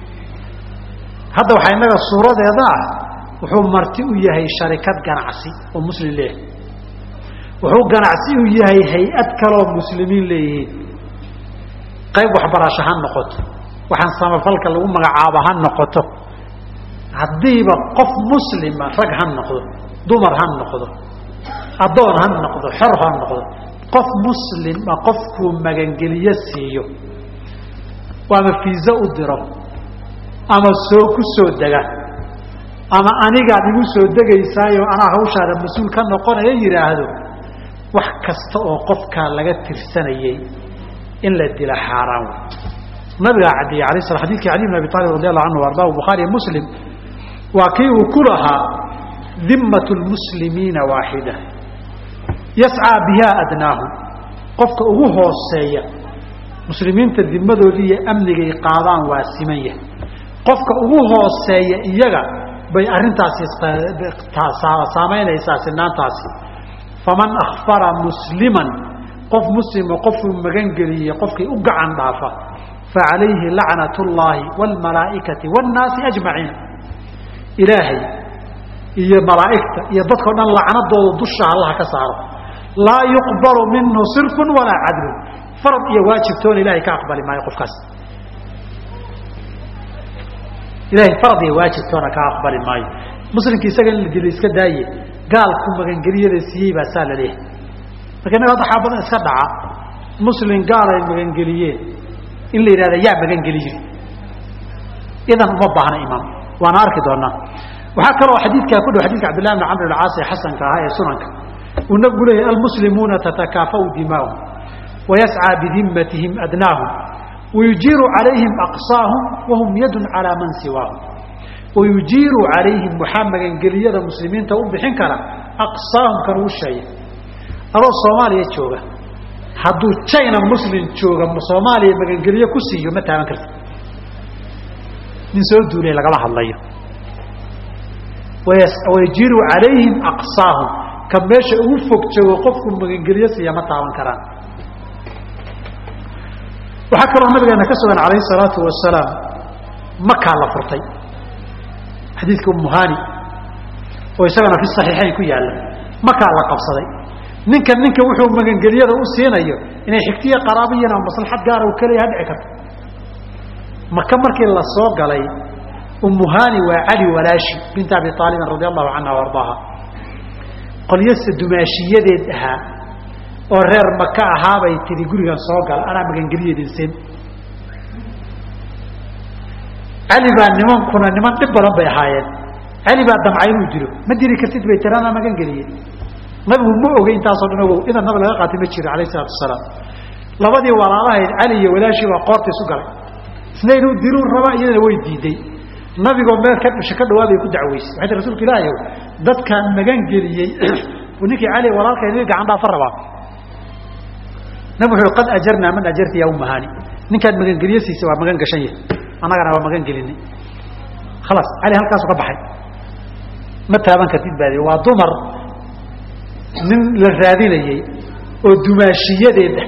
hadda waxaa innaga suuradeeda ah wuxuu marti u yahay sharikad ganacsi oo muslim leeyahay wuxuu ganacsi u yahay hay-ad kaleoo muslimiin leeyihiin qayb waxbarasho ha noqoto waxaan samafalka lagu magacaabo ha noqoto haddiiba qof muslima rag ha noqdo dumar ha noqdo addoon ha noqdo xor ha noqdo qof muslima qofkuu magangeliye siiyo ama fiiso u diro ama soo ku soo dega ama anigaad igu soo degaysaayo anaa hawshaada mas-uul ka noqonaya yidhaahdo wax kasta oo qofkaa laga tirsanayey in la dila xaaraan wey nabigaa caddeeyey alay sla xadidkii cali bn abi aalib radi allahu canhu ardahu bukhaariy muslim waa kii uu ku lahaa dimat lmuslimiina waaxida yascaa biha adnaahum qofka ugu hooseeya muslimiinta dimadoodii iyo amnigay qaadaan waa siman yahay qofka ugu hooseeya iyaga bay arrintaasi saamaynaysaa sinaantaasi faman akfara musliman qof muslimo qofuu magangeliyey qofkii u gacan dhaafa facalayhi lacnat اllaahi wاlmalaa'ikati wاnnaasi ajmaciin ilaahay iyo malaa'igta iyo dadkao dhan lacnadooda dusha allaha ka saaro laa yuqbalu minhu sirfu walaa cadlu farad iyo waajibtoona ilahay ka aqbali maayo qofkaas ilahay farad iyo waajibtoona ka aqbali maayo muslimki isaga in la dilo iska daaye gaalku magangeliyada siiyey baa saa la leeyahay marka innaga hadda xaa badan iska dhaca muslim gaal ay magangeliyeen in la yidhahda yaa magangeli jiri idan uma baahna imaam waana arki doonaa waxaa kaloo xadiidkaa ku dhow xadidka cabdillahi bn camr alcaas ee xasanka ahaa ee sunanka uu nabigu leeyahy almuslimuuna tatakaafau dimaahum wayascىa bidimatihim adnaahum wayujiiru calayhim aqsaahum wahum yadun calaa man siwaahum wayujiiru calayhim waxaa magangeliyada muslimiinta u bixin kara aqsaahum kan uu sheegay adoo soomaaliya jooga hadduu china muslim jooga soomaaliya magangeliye ku siiyo ma taaban karti nin soo duulay lagala hadlayo wayajiiru calayhim aqsaahum ka meesha ugu fog joogo qofku magangeliye siiya ma taaban karaan waxaa kaloo nabigeena ka sugan alayh الsalaatu wasalaam makaa la furtay xadiidka umuhani oo isagana fi صaxiixayn ku yaala makaa la qabsaday ninkan ninka wuxuu magangeliyada u siinayo inay xigtiya qaraabiyan ama maslaxad gaara u keliya hadhici karto maka markii la soo galay umuhani waa cali walaashi binta abi aalibin radi allahu canha o ardaaha qolyasa dumaashiyadeed ahaa oo reer maka ahaabay tihi gurigan soo gal anaa magangeliyadin siin cali baa nimankuna niman dhib badan bay ahaayeen cali baa damcay inuu dilo ma dili kartid bay tiri anaa magangeliye nabigu ma ogey intaasoo dhan ogow idan nabig laga qaatay ma jiro alayh isalaatu wasalaam labadii walaalahayd cali iyo walaashii baa qoorta isu galay isna inuu diluu rabaa iyadana way diiday nabigoo meel ka dhisha ka dhawaabay ku dacweysay waxay tii rasuulka ilaahi dadkaan magangeliyey ninkii cali walaalkay niga gacan dhaafa rabaa nabig wuxuu qad ajarnaa man ajarta ya umahani ninkaad magangeliye siisa waa magan gashan yahay annagana waa magan gelinay khalaas cali halkaasu ka baxay ma taaban kartid baadi waa dumar nin la raadinayey oo dumaashiyadeeda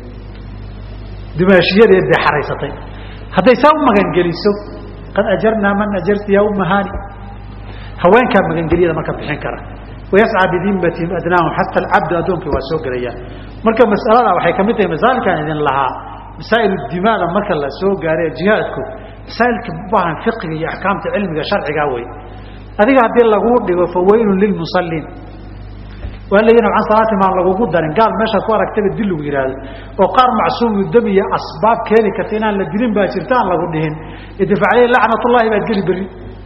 dumaashiyadeed bay xaraysatay hadday saa u magangeliso qad ajarnaa man ajarta ya umahani haweenkaa magangeliyada marka bixin kara wayascaa bidimatihim adnaahum xata alcabdu addoonkii waa soo gelayaan marka masalada waxay kamid tahay masaailkaan idin lahaa masaa'il dimaada marka la soo gaaray jihaadku masaailka ubaahan fiqiga iyo axkaamta cilmiga sharcigaa wey adiga haddii laguu dhigo fawaylun lilmusaliin waa layihi can salaati maan lagugu darin gaal meeshaad ku aragtaba dil lagu yihahdo oo qaar macsuumu dam iyo asbaab keeni karta inaan la dilin baa jirta aan lagu dhihin idfa aleyh lacnat ullahi baad geli beri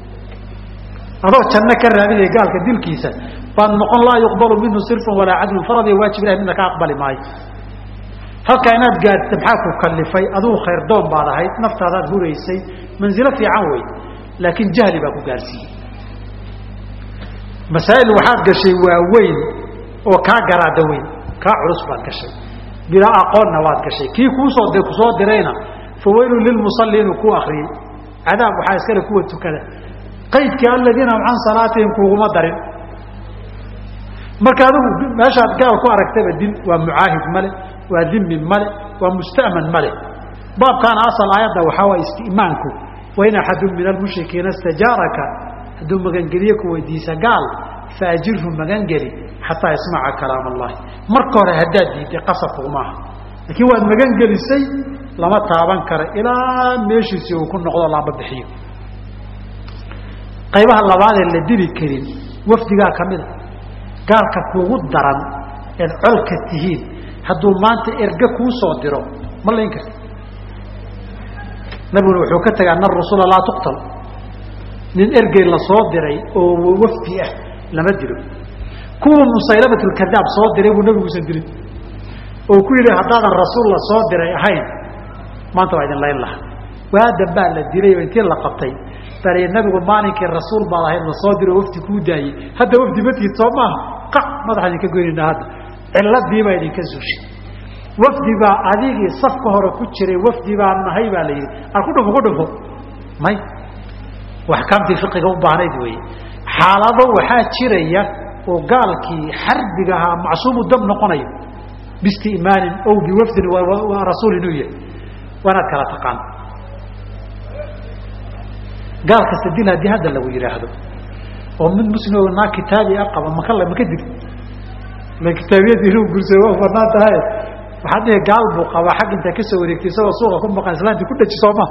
adoo janno ka raadinaya gaalka dilkiisa baad noqon laa yuqbalu minhu sirfun walaa cadlun farad iyo waajib ilahi midna ka aqbali maayo halkaa inaad gaadhta maxaa ku kalifay adugu khayrdoon baad ahayd naftaadaad huraysay manzilo fiican wey laakiin jahli baa ku gaarsiiyey masaa'il waxaad gashay waaweyn oo kaa garaada weyn kaa culus baad gashay bilaa aqoonna waad gashay kii kuusoo kusoo dirayna fawaylun lilmusalliin uu ku akriyey cadaab waxaa iskale kuwa tukada qaydkii aladiina hum can salaatihim kuguma darin marka adigu meeshaad gaal ku aragtaba dil waa mucaahid male waa dimi male waa musta'man male baabkaana asal aayadda waxaa waa isti'maanku wain axadun min almushrikiina istajaaraka hadduu magangeliye ku weydiisa gaal faajirhu magangeli xataa yasmaca kalaam allahi marka hore haddaad diiday qasabkuguma aha laakiin waad magangelisay lama taaban kara ilaa meeshiisii uu ku noqdo laaba bixiyo qaybaha labaadee la dili karin wafdigaa ka mida gaalka kuugu daran eed colka tihiin hadduu maanta erge kuu soo diro ma layn karti nabiguna wuxuu ka tegay ana rusula laa tuqtal nin ergey la soo diray oo wafdi ah lama dilo kuwa musaylamatulkadaab soo diray buu nabiguusan dilin oo ku yidhi haddaadan rasuul la soo diray ahayn maanta waa idin layn laha waadan baa la dilay oo intii la qabtay bal nabigu maalinkii rasuul baad ahayd la soo diro wafdi kuu daayey hadda wafdi matiid soo maaha qac madaxa idinka goynayna hadda ciladiibaa idinka zuushay wafdi baa adigii safka hore ku jiray wafdi baa nahay baa la yidhi a ku dhufo ku dhufo may axkaamtii fiqiga u baahnayd weeye xaalado waxaa jiraya oo gaalkii xarbiga ahaa macsuumu dam noqonayo biistimaanin ow biwafdin rasuul inuu yahay waanaad kala taqaan gaal kasta dil haddii hadda lagu yidhaahdo oo mid muslim naa kitaabi a qaba maka maka dil la kitaabiyadii inuu gursado waa banaan tahay waxaad dhihi gaal buu qabaa xag intaa kasoo wareegtay isagoo suuqa ku maqan islaantii ku dhaji sooma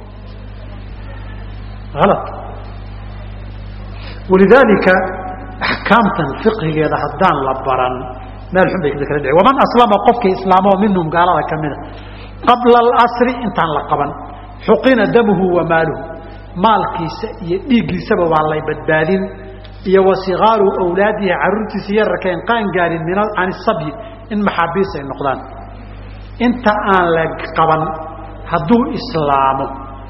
ala walidaalika axkaamtan fiqhigeeda haddaan la baran meel xun bay kala dhici waman aslama qofkii islaamoo minhum gaalada kamida qabla alasri intaan la qaban xuqina damuhu wa maaluhu maalkiisa iyo dhiiggiisaba waa lay badbaadin iyo wasikaaru awlaadihi caruurtiisa yararkaen qaan gaarin min can isabyi in maxaabiis ay noqdaan inta aan la qaban hadduu islaamo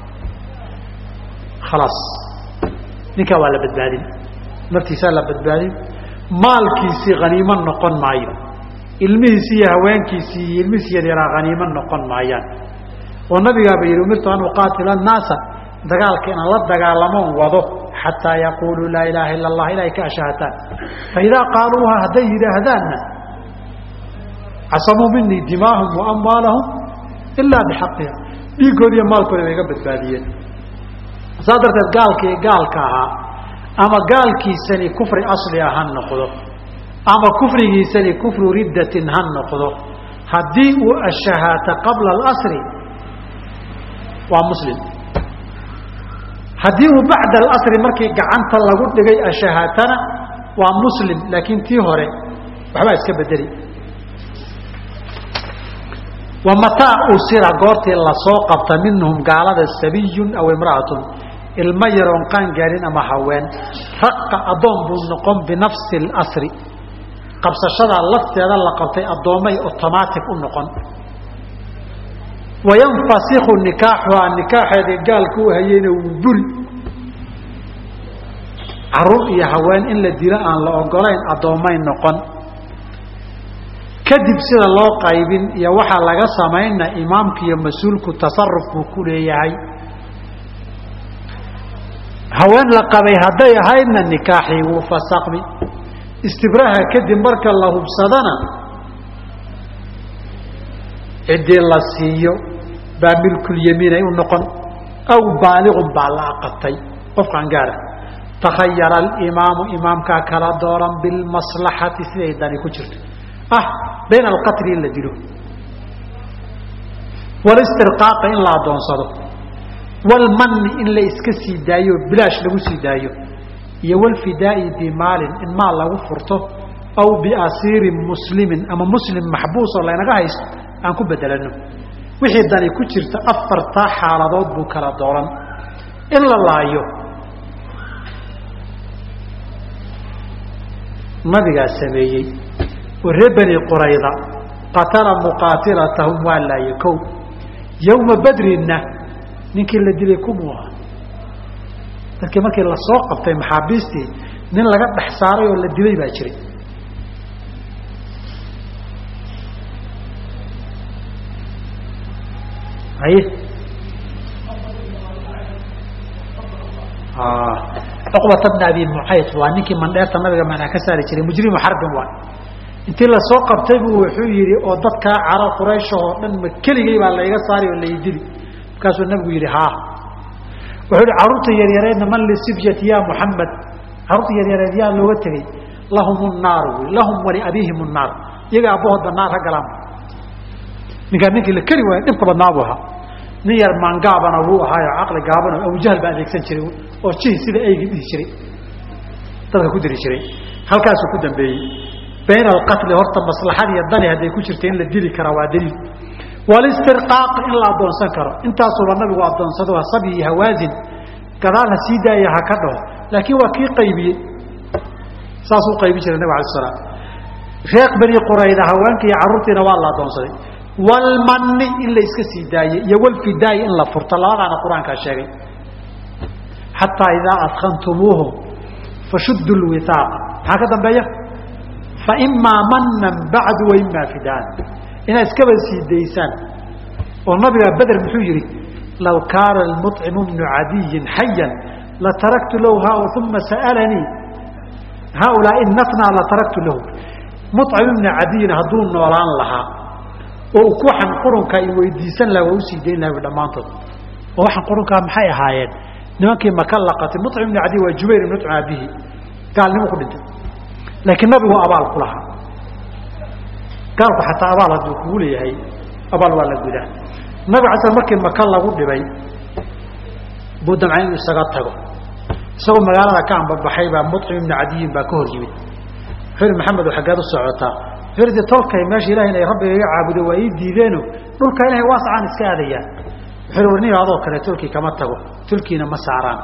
khalaas ninkaa waa la badbaadin naftiisaa la badbaadin maalkiisii haniimo noqon maayo ilmihiisi iyo haweenkiisii iyo ilmihiisi yaryaraa haniimo noqon maayaan oo nabigaaba yihi umirtu an uqaatila annaasa dagaalka inaan la dagaalamoon wado xataa yaquuluu laa ilaaha ila allah ilahay ka ashaahataan faidaa qaaluuha hadday yidhaahdaanna casamuu minii dimaahum wa amwaalahum ilaa bixaqiha dhiigooda iyo maalkooda bay iga badbaadiyeen saas darteed gaalkii gaalka ahaa ama gaalkiisani kufri asli ah ha noqdo ama kufrigiisani kufru riddatin ha noqdo haddii uu ashahaato qabla alasri waa muslim haddii uu bacda alasri markii gacanta lagu dhigay ashahaatana waa muslim laakiin tii hore waxbaa iska bedeli wa mataa usira goortii lasoo qabta minhum gaalada sabiyun aw imra'atun ilmo yaroon qaan gaarin ama haween raqa addoon buu noqon binafsi اlasri qabsashadaa lafteeda la qabtay addoommay otomaatic u noqon wayanfasiku nikaaxuhaa nikaaxeedii gaalka u hayeyna wuu buri caruur iyo haween in la dilo aan la ogolayn addoommay noqon kadib sida loo qaybin iyo waxaa laga samaynna imaamka iyo mas-uulku tasaruf buu ku leeyahay haween la qabay hadday ahaydna nikaaxii wuu fasakmi istibraha kadib marka la hubsadana ciddii la siiyo baa milkulyamiinay u noqon aw baaliqun baa la aqatay qofkaan gaara takhayara alimaamu imaamkaa kala dooran bilmaslaxati siday dani ku jirto ah bayna alqatli in la dilo walistirqaaqa in la addoonsado walmanni in la iska sii daayo bilaash lagu sii daayo iyo walfidaa'i bimaalin in maal lagu furto aw biasiirin muslimin ama muslim maxbuus oo laynaga haysto aan ku bedelano wixii dani ku jirta afartaa xaaladood buu kala dooran in la laayo nabigaa sameeyey oo reer bani qurayda qatala muqaatilatahum waa laaye kow yowma badrinna ninkii la dilay kumuu ahaa dadkii markii lasoo qabtay maxaabiistii nin laga dhex saaray oo la dilay baa jiray haye cuqbata bna abi mucayd waa ninkii mandheerta nabiga manaa ka saari jiray mujrimu xarbin waay intii lasoo qabtay buu wuxuu yihi oo dadkaa caro qurayshahoo dhan ma keligay baa layga saari oo laydili markaasuu nabigu yihi ha wuxuu yihi carruurta yaryareedna man lisifyati ya muxamed carruurta yaryareed yaa looga tegey lahum naaru lahum waliabiihim naar iyaga abbahoodba naar ha galaan ninkaa ninkii la keli waaya dhibka badnaa buu ahaa nin yar maangaabana wuu ahaayo caqli gaabano abujahl baa adeegsan jiray oo jihi sida eygi dhihi jiray dadka ku diri jiray halkaasuu ku dambeeyey bayna alqatli horta maslaxad iyo dani hadday ku jirta in la dili karaa waa daliil walistirqaaq in la addoonsan karo intaasuba nabigu addoonsado sabyi hawaasin gadaal ha sii daaya ha ka dhaho laakiin waa kii qaybiyey saasuu qaybin jiray nabig alay slam reeq beni qurayda haweenka iyo carruurtiina waa la adoonsaday walmanni in la iska sii daayey iyo walfidaayi in la furto labadaana qur-aankaa sheegay xataa idaa adkantumuuhum fashuddu lwihaaqa maxaa ka dambeeya faimaa manan bacdu waimaa fidaan inaad iskaba sii daysaan oo nabiga beder muxuu yihi law kaana almuطcimu bnu cadiyin xayan lataraktu lahu ha uma sa'alanii haaulaai natnaa lataraktu lahu mucim ibnu cadiyin hadduu noolaan lahaa oo kuxan qurunka i weydiisan laha waa usii dayn laha dhammaantood oo waxaan qurunkaa maxay ahaayeen nimankii maka laqatay mucim ibnu cadiyin waa jubayr ibn mucim abihi gaalnimo ku dhintay laakiin nabigu abaal ku lahaa gaalku xataa abaal hadduu kugu leeyahay abaal waa la gudaa nabig ala sl markii maka lagu dhibay buu damcay inuu isaga tago isagoo magaalada ka ambabaxay baa mucim ibnu cadiyin baa ka hor yimid wuxuu ihi maxamed xaggeed u socotaa wuxuu ihi tolkay meesha ilahay inay rabbiga iga caabudo waa ii diideeno dhulka ilahay waasacaan iska aadayaan wuxuu ihi warniga adoo kale tulkii kama tago tulkiina ma saaraan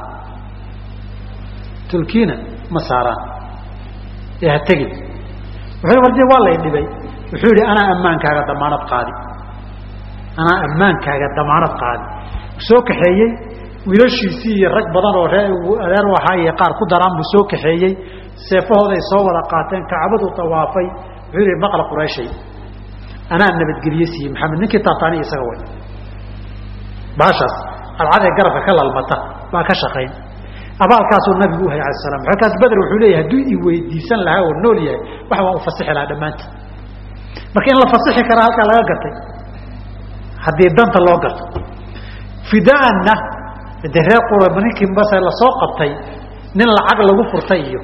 tulkiina ma saaraan ee ha tegin wuxuu ihi wardi waa lay dhibay wuxuu yihi anaa ammaankaaga damaanad qaadi anaa ammaankaaga damaanad qaadi soo kaxeeyey wiilashiisii iyo rag badan oo ree adeer u ahaa iyo qaar ku daraan buu soo kaxeeyey seefahooday soo wada qaateen kacbadu tawaafay wuxuu yihi maqla qurayshay anaa nabadgelye siiyey maxamed ninkii taataani isaga way baashaas cadcadee garabka ka lalmata baa ka shaqayn abaalkaasuu nabigu uhay ala slam markaas beder wuxuu leeyahay hadduu i weydiisan lahaa oo nool yahay wax waa u fasixi lahaa dhammaantood marka in la fasixi karaa halkaa laga gartay haddii danta loo garto fidaanna de reer qura ninkii base lasoo qabtay nin lacag lagu furtay iyo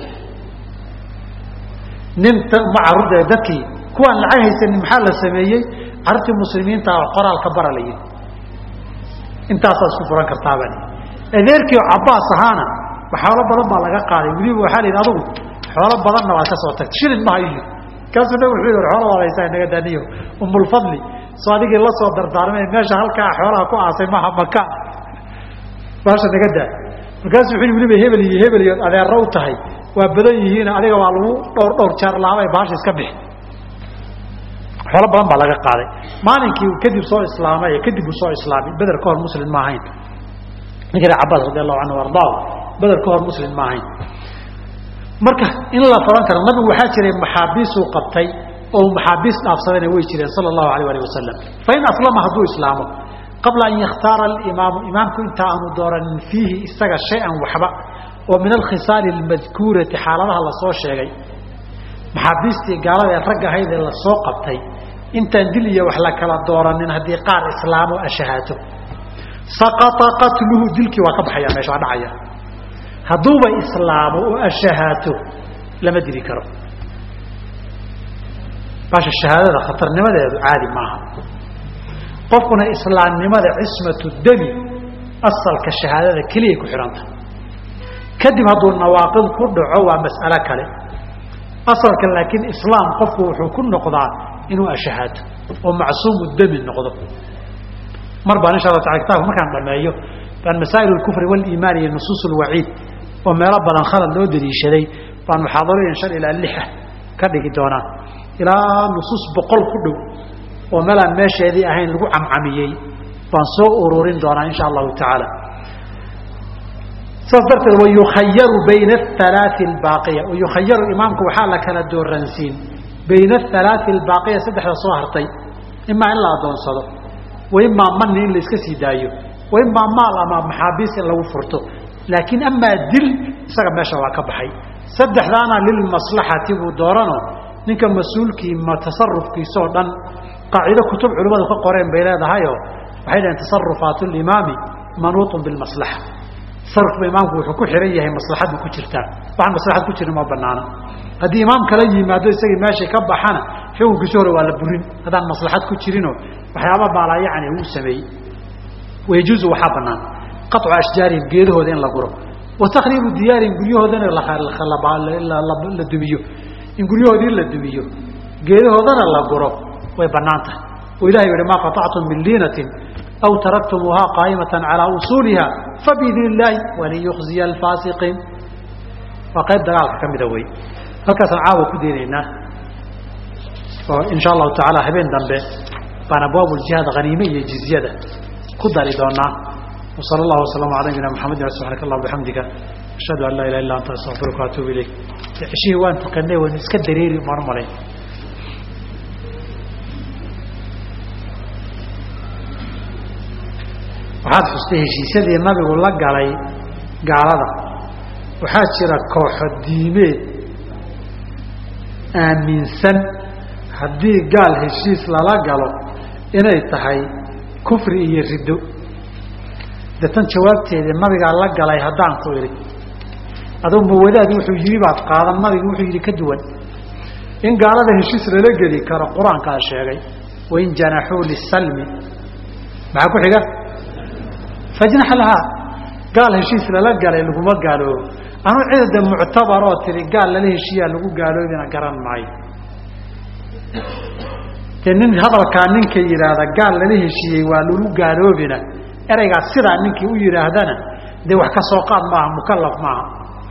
nin ma carruurta dadkii kuwaan lacag haysanin maxaa la sameeyey carruurtii muslimiinta qoraalka bara la yihi intaasaa isku furan kartaabani adeerkii cabaas ahaana xoolo badan baa laga qaaday weliba waxaa la yidhi adugu xoolo badanna waad ka soo tagtay shilin ma hayo kaasuu nabig wuxuu yidhi xoola waad haysaa inaga daniyo umulfadli soo adigii la soo dardaarmay meesha halkaa xoolaha ku aasay maha maka baasha naga daa markaasuu wuxuu weliba hebel iyo hebel iyo adeerra u tahay waa badan yihiin adiga waa lagu dhowr dhowr jeer laabay baasha iska bixi xoolo badan baa laga qaaday maalinkii kadib soo islaamay kadib uu soo islaamay beder ka hor muslim ma ahayn ninkii cabaas radi allahu canhu ardaa beder ka hor muslim ma ahayn marka in la faran karo nabigu waxaa jiray maxaabiisuu qabtay oo maxaabiis dhaafsadayna way jireen sala allahu alayh alih wasalam fain aslama hadduu islaamo qabla an yakhtaara alimaamu imaamku inta aanu dooranin fiihi isaga shay-an waxba oo min alkhisaali almadkuurati xaaladaha lasoo sheegay maxaabiistii gaalada ee rag ahayd ee lasoo qabtay intaan dil iyo wax la kala dooranin haddii qaar islaamo ashahaato saqata qatluhu dilkii waa ka baxaya meesha waa dhacaya hadduuba islaamo oo ashahaato lama dili karo baasha shahaadada khatarnimadeedu caadi maaha qofkuna islaamnimada cismatu demi asalka shahaadada keliyay ku xidhanta kadib hadduu nawaaqid ku dhaco waa mas'alo kale asalka laakiin islaam qofku wuxuu ku noqdaa inuu ashahaato oo macsuumu demi noqdo mar baan insha alla taala kitaabka markaan dhameeyo baan masaa'il اkufri wاliimaan iyo nusuus اlwaciid oo meelo badan khalad loo daliishaday baan muxaadarooyin shan ilaa lixa ka dhigi doonaa ilaa nusuus boqol ku dhow oo meelaan meesheedii ahayn lagu camcamiyey baan soo ururin doonaa insha allahu tacaala saas darteed wayukhayaru bayna aalaai baaqiya wayukhayaru imaamku waxaa la kala dooransiin bayna aalaai albaaqiya saddexda soo hartay imaa in la adoonsado wa imaa mani in la iska sii daayo wa imaa maal ama maxaabiis in lagu furto laakiin amaa dil isaga meesha waa ka baxay saddexdaana lilmaslaxati buu doorano ninka mas-uulkii ma tasarufkiisoo dhan qaacido kutub culimmadu ka qoreen bay leedahayoo waxay dhaheen tasarufaat limaami manuutun bilmaslaxa tasarufka imaamku wuxuu ku xihan yahay maslaxadu ku jirtaa waxaan maslaxad ku jirin ma banaana haddii imaam kala yimaado isagii meeshay ka baxana xukunkiisi hore waa la burin haddaan maslaxad ku jirinoo waxyaaba baalaa yacni uu sameeyey wayajuuzu waxaa banaan qaطcu ashjaarihim geedahooda in la guro wa takhriibu diyaarihim guryahoodana la dumiyo in guryahoodii la dumiyo geedahoodana la guro way banaan tahay oo ilahay yihi maa qaطactum min liinatin aw taraktumuuhaa qaa'imatan calaa usuuliha fabiidni illaahi waliyukhziya alfaasiqiin waa qayb dagaalka ka mida wey halkaasaan caawa ku deenaynaa oo insha allahu tacaala habeen dambe baan abwaab ljihaad haniime iyo jizyada ku dari doonaa wsala allahu wasalama ala nabina maxamedi subxanak allah bixamdika ashhadu an laa ilaha illa anta astaqfiruka waatuubu ilayk ceshihii waan tukanay waynu iska dareeri maan malayn waxaad xustay heshiisyadii nabigu la galay gaalada waxaa jira kooxo diimeed aaminsan haddii gaal heshiis lala galo inay tahay kufri iyo riddo deetan jawaabteedii nabigaa la galay haddaan ku idhi aduu mawadaadi wuxuu yidhi baad qaadan nabigu wuxuu yidhi ka duwan in gaalada heshiis lala geli karo qur-aankaa sheegay wain janaxuu lisalmi maxaa ku xiga fajnax lahaa gaal heshiis lala galay laguma gaaloobo anuu cidada muctabar oo tiri gaal lala heshiiyaa lagu gaaloobina garan maayo dee nin hadalkaa ninka yidhaahda gaal lala heshiiyey waa lagu gaaloobina ereygaas sidaa ninkii u yidhaahdana dee wax ka soo qaad maaha mukalaf maaha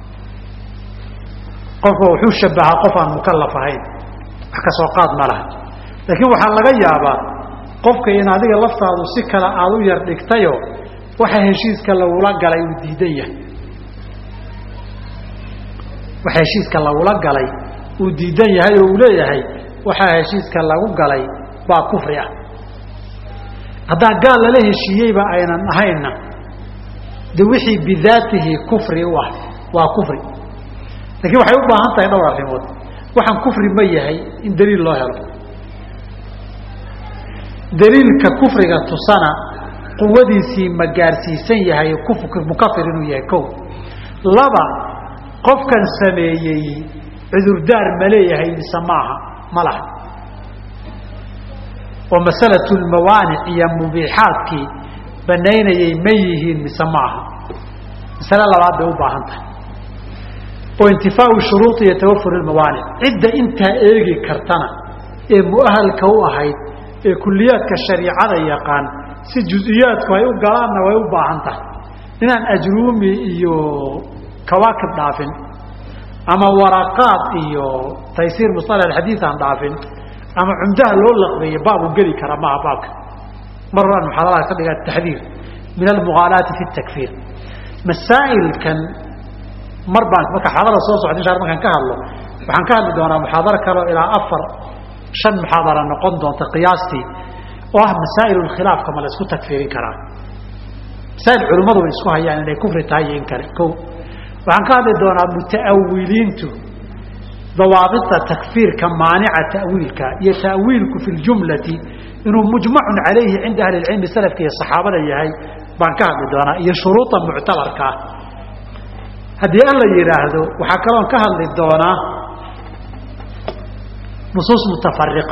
qofka wuxuu shabahaa qof aan mukalaf ahayn wax ka soo qaad ma laha laakiin waxaa laga yaabaa qofka in adiga laftaadu si kale aada u yar dhigtayo waxa heshiiska lagula galay uu diidan yahay waxa heshiiska lagula galay uu diidan yahay oo uu leeyahay waxaa heshiiska lagu galay waa kufri ah haddaa gaal lala heshiiyeyba aynan ahaynna de wixii bidaatihi kufri u ah waa kufri laakiin waxay u baahan tahay dhowr arrimood waxaan kufri ma yahay in daliil loo helo daliilka kufriga tusana quwadiisii ma gaarsiisan yahay mukafir inuu yahay ko laba qofkan sameeyey cudurdaar ma leeyahay mise maaha ma laha oo masalatu lmawaanic iyo mubiixaadkii banaynayay ma yihiin mise maaha masale labaad bay u baahan tahay oo intifaau shuruudi iyo tawafur lmawaanic cidda intaa eegi kartana ee muahalka u ahayd ee kuliyaadka shariicada yaqaan si juziyaadku ay u galaanna way u baahan tahay inaan ajruumi iyo kawaakib dhaafin ama waraqaad iyo taysiir musalax xadiid aan dhaafin ama cumdaha loo laqbeeye baab u geli kara maaha baabka mar horaan muxaadaraad ka dhigaa taxdiir min almuqaalaati fi takfiir masaa'ilkan mar baan marka xaadara soo socda insha markaan ka hadlo waxaan ka hadli doonaa muxaadaro kaleo ilaa afar shan muxaadara noqon doonta qiyaastii oo ah masaa'il khilaafka ma la isku takfiirin karaa masaa'il culimmadu way isku hayaan inay kufri tahay iyo in kale ko waxaan ka hadli doonaa muta'awiliintu dawaabita takfiirka maanica ta'wiilka iyo ta'wiilku fi ljumlati inuu mujmacun calayhi cinda ahli lcilmi salafka iyo saxaabada yahay baan ka hadli doonaa iyo shuruuda muctabarka ah haddii an la yidhaahdo waxaa kaloon ka hadli doonaa nusuus mutafariqa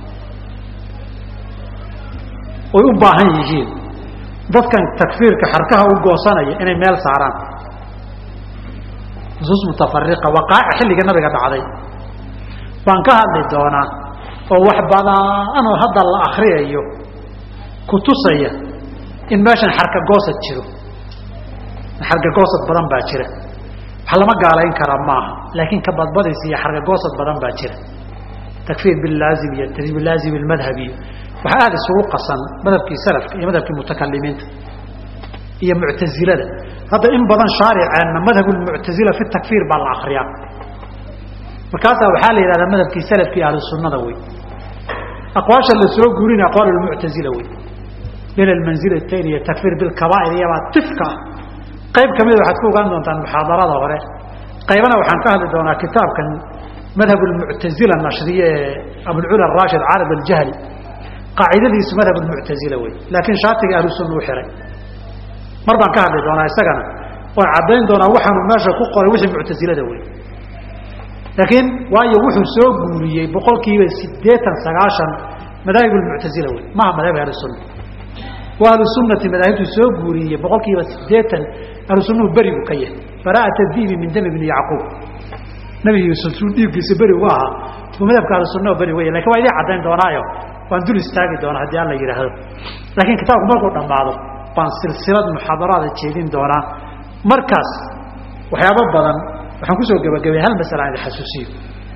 oy u baahan yihiin dadkan takfiirka xarkaha u goosanaya inay meel saaraan nusuus mutafariqa waqaa'ic xilliga nabiga dhacday baan ka hadli doonaa oo wax badan oo hadda la akriyayo kutusaya in meeshan xarkagoosad jiro xarkagoosad badan baa jira wax lama gaalayn kara maaha laakiin ka badbadaysa iyo xarkagoosad badan baa jira takfiir bilaazim iyo bilaazim ilmadhab iyo waxaa aada isugu qasan madhabkii salafka iyo madhabkii mutakalimiinta iyo muctazilada hadda in badan shaariceenna madhab lmuctazila fi takfiir baa la akriyaa markaasaa waxaa la yidhahdaa madhabkii salafkii ahlu sunnada wey aqwaasha la soo guurina aqwaal lmuctazila wey min almanzilatayn iyo takfiir bilkabaa'ir iyabaa tifka ah qayb kamida waxaad ku ogaan doontaan muxaadarada hore qaybana waxaan ka hadli doonaa kitaabkan madhab lmuctazila nashriye ee abulcula rashid caalib aljahli qaacidadiisu madhab lmuctazila wey laakiin shaatiga ahlu sunna u xiray mar baan ka hadli doonaa isagana waan caddayn doonaa waxaanu meesha ku qoray wixii muctazilada wey laakiin waayo wuxuu soo guuriyey boqol kiiba sideetan sagaashan madaahib lmuctazila wey maha madahib ahlu sunna waa ahlu sunnati madaahibtu soo guuriyey boqol kiiba sideetan ahlu sunnuhu beri buu ka yahay bara'at dibi min dami bni yacquub nabi yuusuf suu dhiiggiisa beri uga ahaa buu madhabka ahlu sunnaha beri wey lakin waa idin caddayn doonaayo waan dul istaagi doonaa haddii alla yidhaahdo laakiin kitaabku markuu dhammaado baan silsilad muxaadaraada jeedin doonaa markaas waxyaabo badan waxaan kusoo gebagabay hal masala aan idin xasuusiyo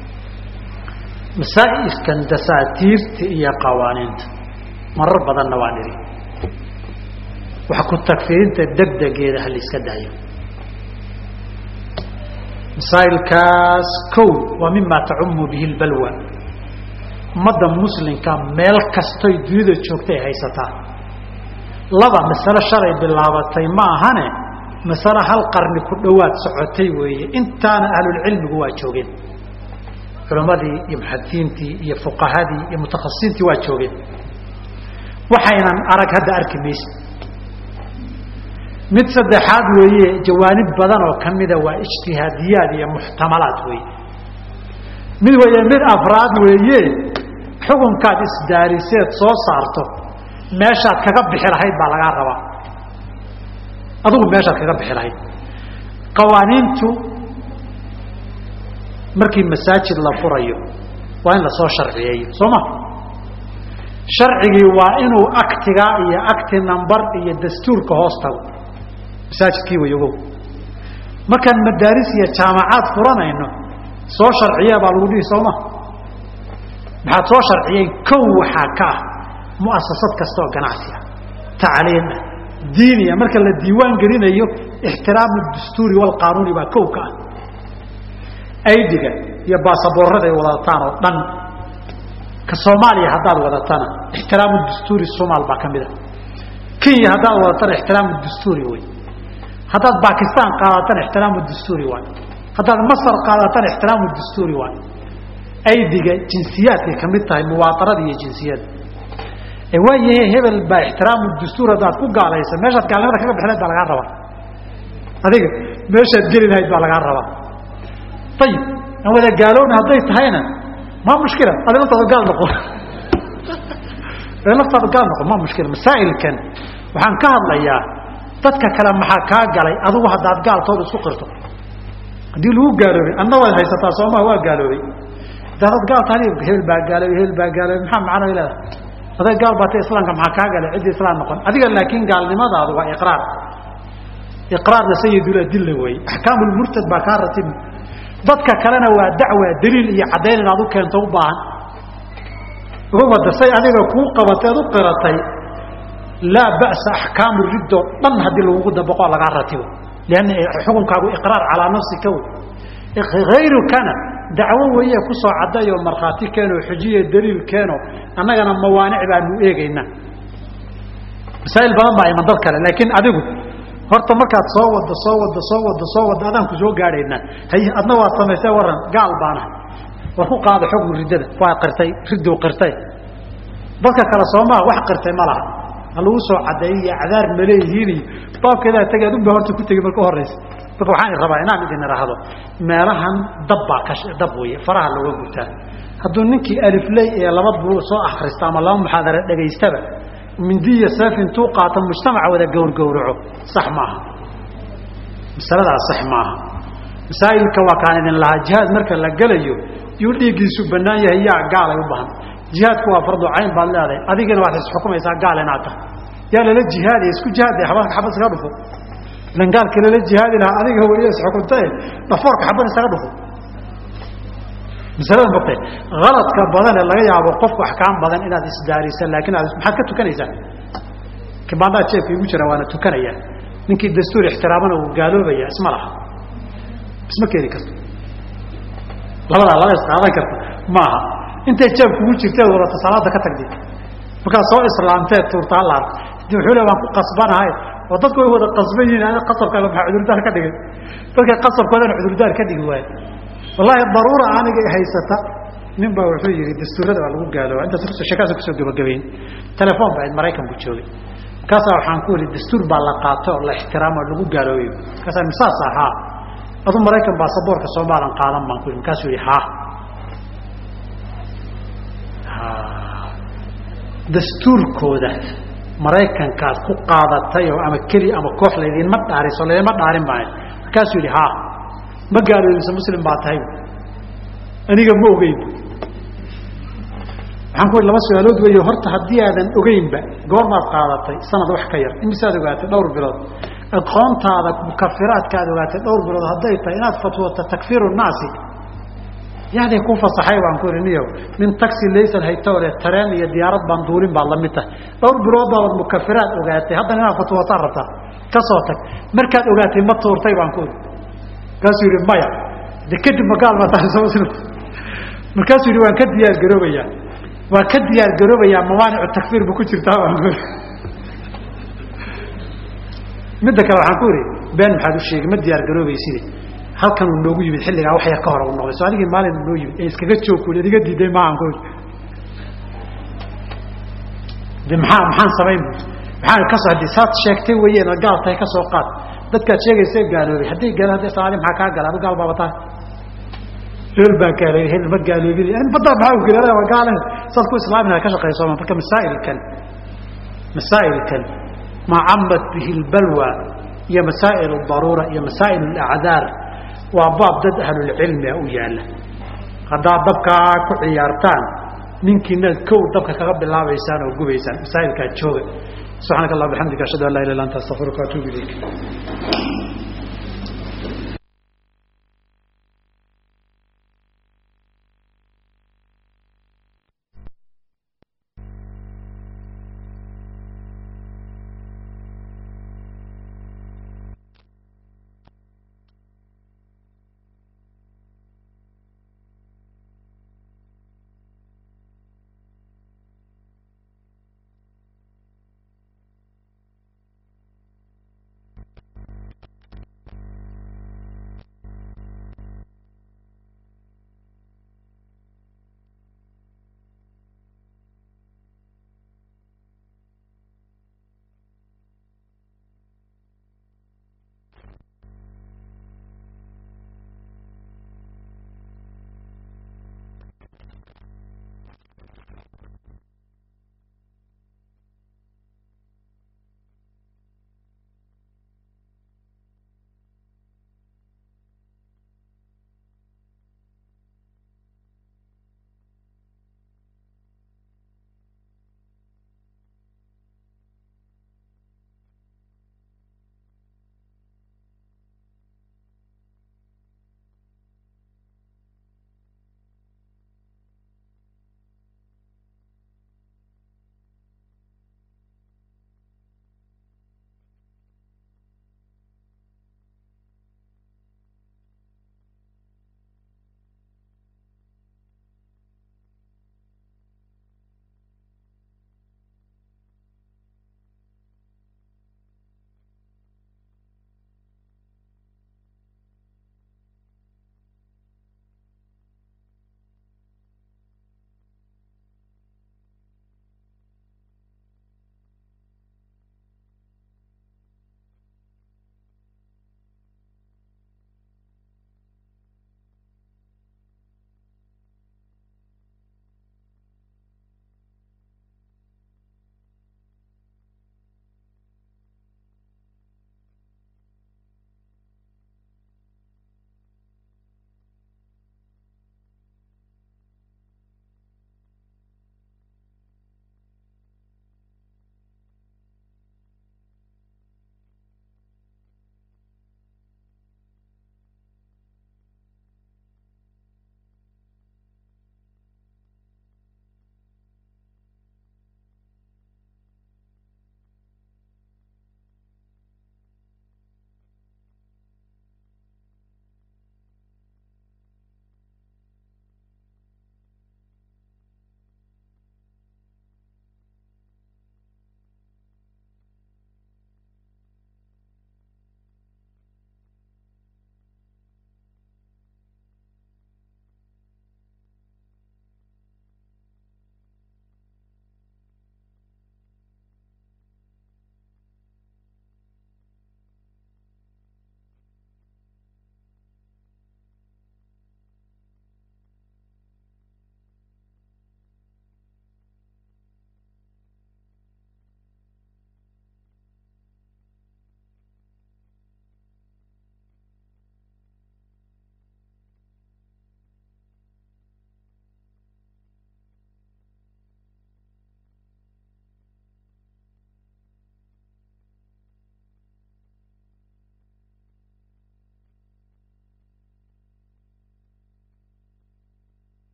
masaa'ilkan dasaatiirta iyo qawaaniinta marar badanna waan idhi wax ku tagfirinta degdegeeda ha la iska daayo masaa'ilkaas kow waa mima tacumu bihi lbalwa ummadda muslimka meel kastoy dunida joogtay haysataa laba masalo shalay bilaabatay ma ahane masalo hal qarni ku dhowaad socotay weeye intaana ahlulcilmigu waa joogeen culammadii iyo muxadisiintii iyo fuqahadii iyo mutakhasisiintii waa joogeen waxaynan arag hadda arki maysa mid saddexaad weeye jawaanib badan oo kamida waa ijtihaadiyaad iyo muxtamalaad weeye mid weeye mid afraad weeye xukunkaad isdaariseed soo saarto meeshaad kaga bixi lahayd baa lagaa rabaa adigu meeshaad kaga bixi lahayd qawaaniintu markii masaajid la furayo waa in lasoo sharciyeeyo soo ma sharcigii waa inuu aktiga iyo acti number iyo dastuurka hoos tago masaajidkii way ogow markaan madaaris iyo jaamacaad furanayno soo sharciya baa lagu dhihi soo ma maxaad soo sharciyeen kow waxaa ka ah muasasad kasta oo ganacsi ah tacliim ah diiniya marka la diiwaan gelinayo ixtiraamu dastuuri walqaanuuni baa kow ka ah aydiga iyo baasaboorada ay wadataan oo dhan ka soomaaliya haddaad wadatana ixtiraamu dastuuri somaal baa ka mid a kenya haddaad wadatana ixtiraamu dastuuri wey haddaad bakistan qaadatana ixtiraamu dastuuri waay haddaad masar qaadatana ixtiraamu dastuuri waay aydiga jinsiyaadkay ka mid tahay muwaaarada iyo jinsiyada waayahe hebel baa ixtiraamu dastuur haddaad ku gaalaysa meeshaad gaalnimada kaga bixi lahayd baa lagaa rabaa adiga meeshaad geli lahayd baa lagaa rabaa ayib aan wada gaaloobna hadday tahayna ma mushkila adi laftaada gaal noqo laftaada gaal noqo ma mushkila masaa'ilkan waxaan ka hadlayaa dadka kale maxaa kaa galay adigu haddaad gaaltooda isku qirto haddii lagu gaaloobay adna waad haysataa soomaa waa gaaloobay daadad gaal tahay hebel baa gaaloobay hebel baa gaaloobay maxaa macno leedahay aday gaal baatay islaamka maxaa kaa galay ciddii islaam noqon adiga laakiin gaalnimadaadu waa iqraar iqraarna sayidul adilla weeye axkaamulmurtad baa kaa ratib dadka kalena waa dacwa daliil iyo caddayn inaad u keento u baahan uga wada say adiga kuu qabatay ad u qiratay laa ba'sa axkaamu riddoo dhan haddii lagugu dabaqo lagaa ratibo lianna xukunkaagu iqraar calaa nafsika wey hayrukana dacwo weeye kusoo cadday oo markhaati keeno xujiya daliil keeno annagana mawaanic baanu eegaynaa masaa'il badan baa iman dad kale laakiin adigu horta markaad soo waddo soo waddo soo waddo soo waddo adaan ku soo gaadhaynaa hay adna waad samaysay waran gaal baanahay war ku qaada xukmu riddada waa qirtay riddow qirtay dadka kale soomaa wax qirtay ma laha ha lagu soo caddeeyay iyo cadaar maleeyihiin iyo baabkeedaa tegi adunbaa horta ku tegi marka horaysa marka waxaan rabaa inaan idin idhaahdo meelahan dab baa ka dab weeye faraha looga gutaa hadduu ninkii alifley ee laba buu soo akrista ama laba muxaadara dhegaystaba mindiya seef intuu qaato mujtamaca wada gowrgowraco sax maaha masaladaas sax maaha masaa'ilka waa kaan idin lahaa jihaad marka la gelayo yuu dhiiggiisu bannaan yahay yaa gaalay u bahan jihaadku waa fardu cayn baad leedahay adigana waad isxukumaysaa gaal inaad tahay yaa lala jihaadaya isku jihaadaya xabad xabad iskaga dhufo ilan gaalka lala jihaadi lahaa adiga weeye isxukuntae dhafoorka xabad isaga dhufo masalada mogtay haladka badan ee laga yaabo qofku axkaam badan inaad isdaarisa laakiin aad maxaad ka tukanaysaa kibaandhaa jeefka igu jira waana tukanaya ninkii dastuur ixtiraamana uu gaaloobaya isma laha isma keeni karto labadaa laba isqaadan karta maaha intay jeeb kugu jirteed wadata salaada ka tagdi markaad soo islaamteed tuurtaa la arko di wuxuu le waan ku qasbanahay oo dadku way wada qasban yihiin ana qasabkaaga maxaa cudurdaar ka dhigay dadka qasabkoodana cudurdaar ka dhigi waayo wallaahi daruura aniga haysata nin baa wuxuu yihi dastuurada baa lagu gaalooba intaas sheekaasa kusoo gabagabayn telefoon baa maraykanku joogay markaasaa waxaan ku ihi dastuur baa la qaato oo la ixtiraamo lagu gaaloobayo markaasaa misaas ahaa adu maraykan baasaboorka soomaalan qaadan baan ku ihi markaasuu yihi ha dastuurkooda maraykankaad ku qaadatay oo ama keli ama koox laydinma dhaariso laydinma dhaarin maayo markaasuu yihi ha ma gaaloobisa muslim baa tahay aniga ma ogeyn waxaan ku ihi laba su-aalood weeyo horta haddii aadan ogeynba goormaad qaadatay sanad wax ka yar imisaad ogaatay dhowr bilood aqoontaada mukafiraadka aad ogaatay dhowr bilood hadday tahay inaad fatwooto takfiiru naasi yaaday ku fasaxay baan ku ihi niyo nin taxi laysan haytole tareen iyo diyaarad baan duulin baad lamid tahay dhowr bilood baad mukafiraad ogaatay haddana inaad fatwootaan rabtaa ka soo tag markaad ogaatay ma tuurtay baan ku ihi markaasuu yihi maya de kadib magaal baa tahay markaasuu yihi waan ka diyaar garoobayaa waa ka diyaar garoobayaa mawaanicu takfiir ba ku jirtaa baan ku ihi midda kale waxaan ku ihi been maxaad u sheegay ma diyaar garoobayside halkan uu noogu yimid xilligaa wax yar ka hore u noqday so adigii maalin noo yimid ee iskaga joogku idiga diiday maahan ku ihi de maxaa maxaan samayn maxaa kasoo haddi saad sheegtay weeyeen ad gaal tahay ka soo qaad dadkaad sheegaysa gaaloobay hadday gaalo hadday soomaali maxaa kaa gala adu gaal baaba tahay reer baa gaaloobay hel ma gaaloobin badda maxaa u gala waa gaale saad ku islaamina ka shaqeyso marka masaa'ilkan masaa'ilkan ma camat bihi lbalwa iyo masaa'il daruura iyo masaa'il alacdaar waa baab dad ahlulcilmia u yaala haddaad dabkaa ku ciyaartaan ninkiina kow dabka kaga bilaabaysaan oo gubaysaan masaa'ilkaa jooga subxaanaka allah bixamdika ashhadu an laa ilah illa anta astaqfiruka atuubu ilayk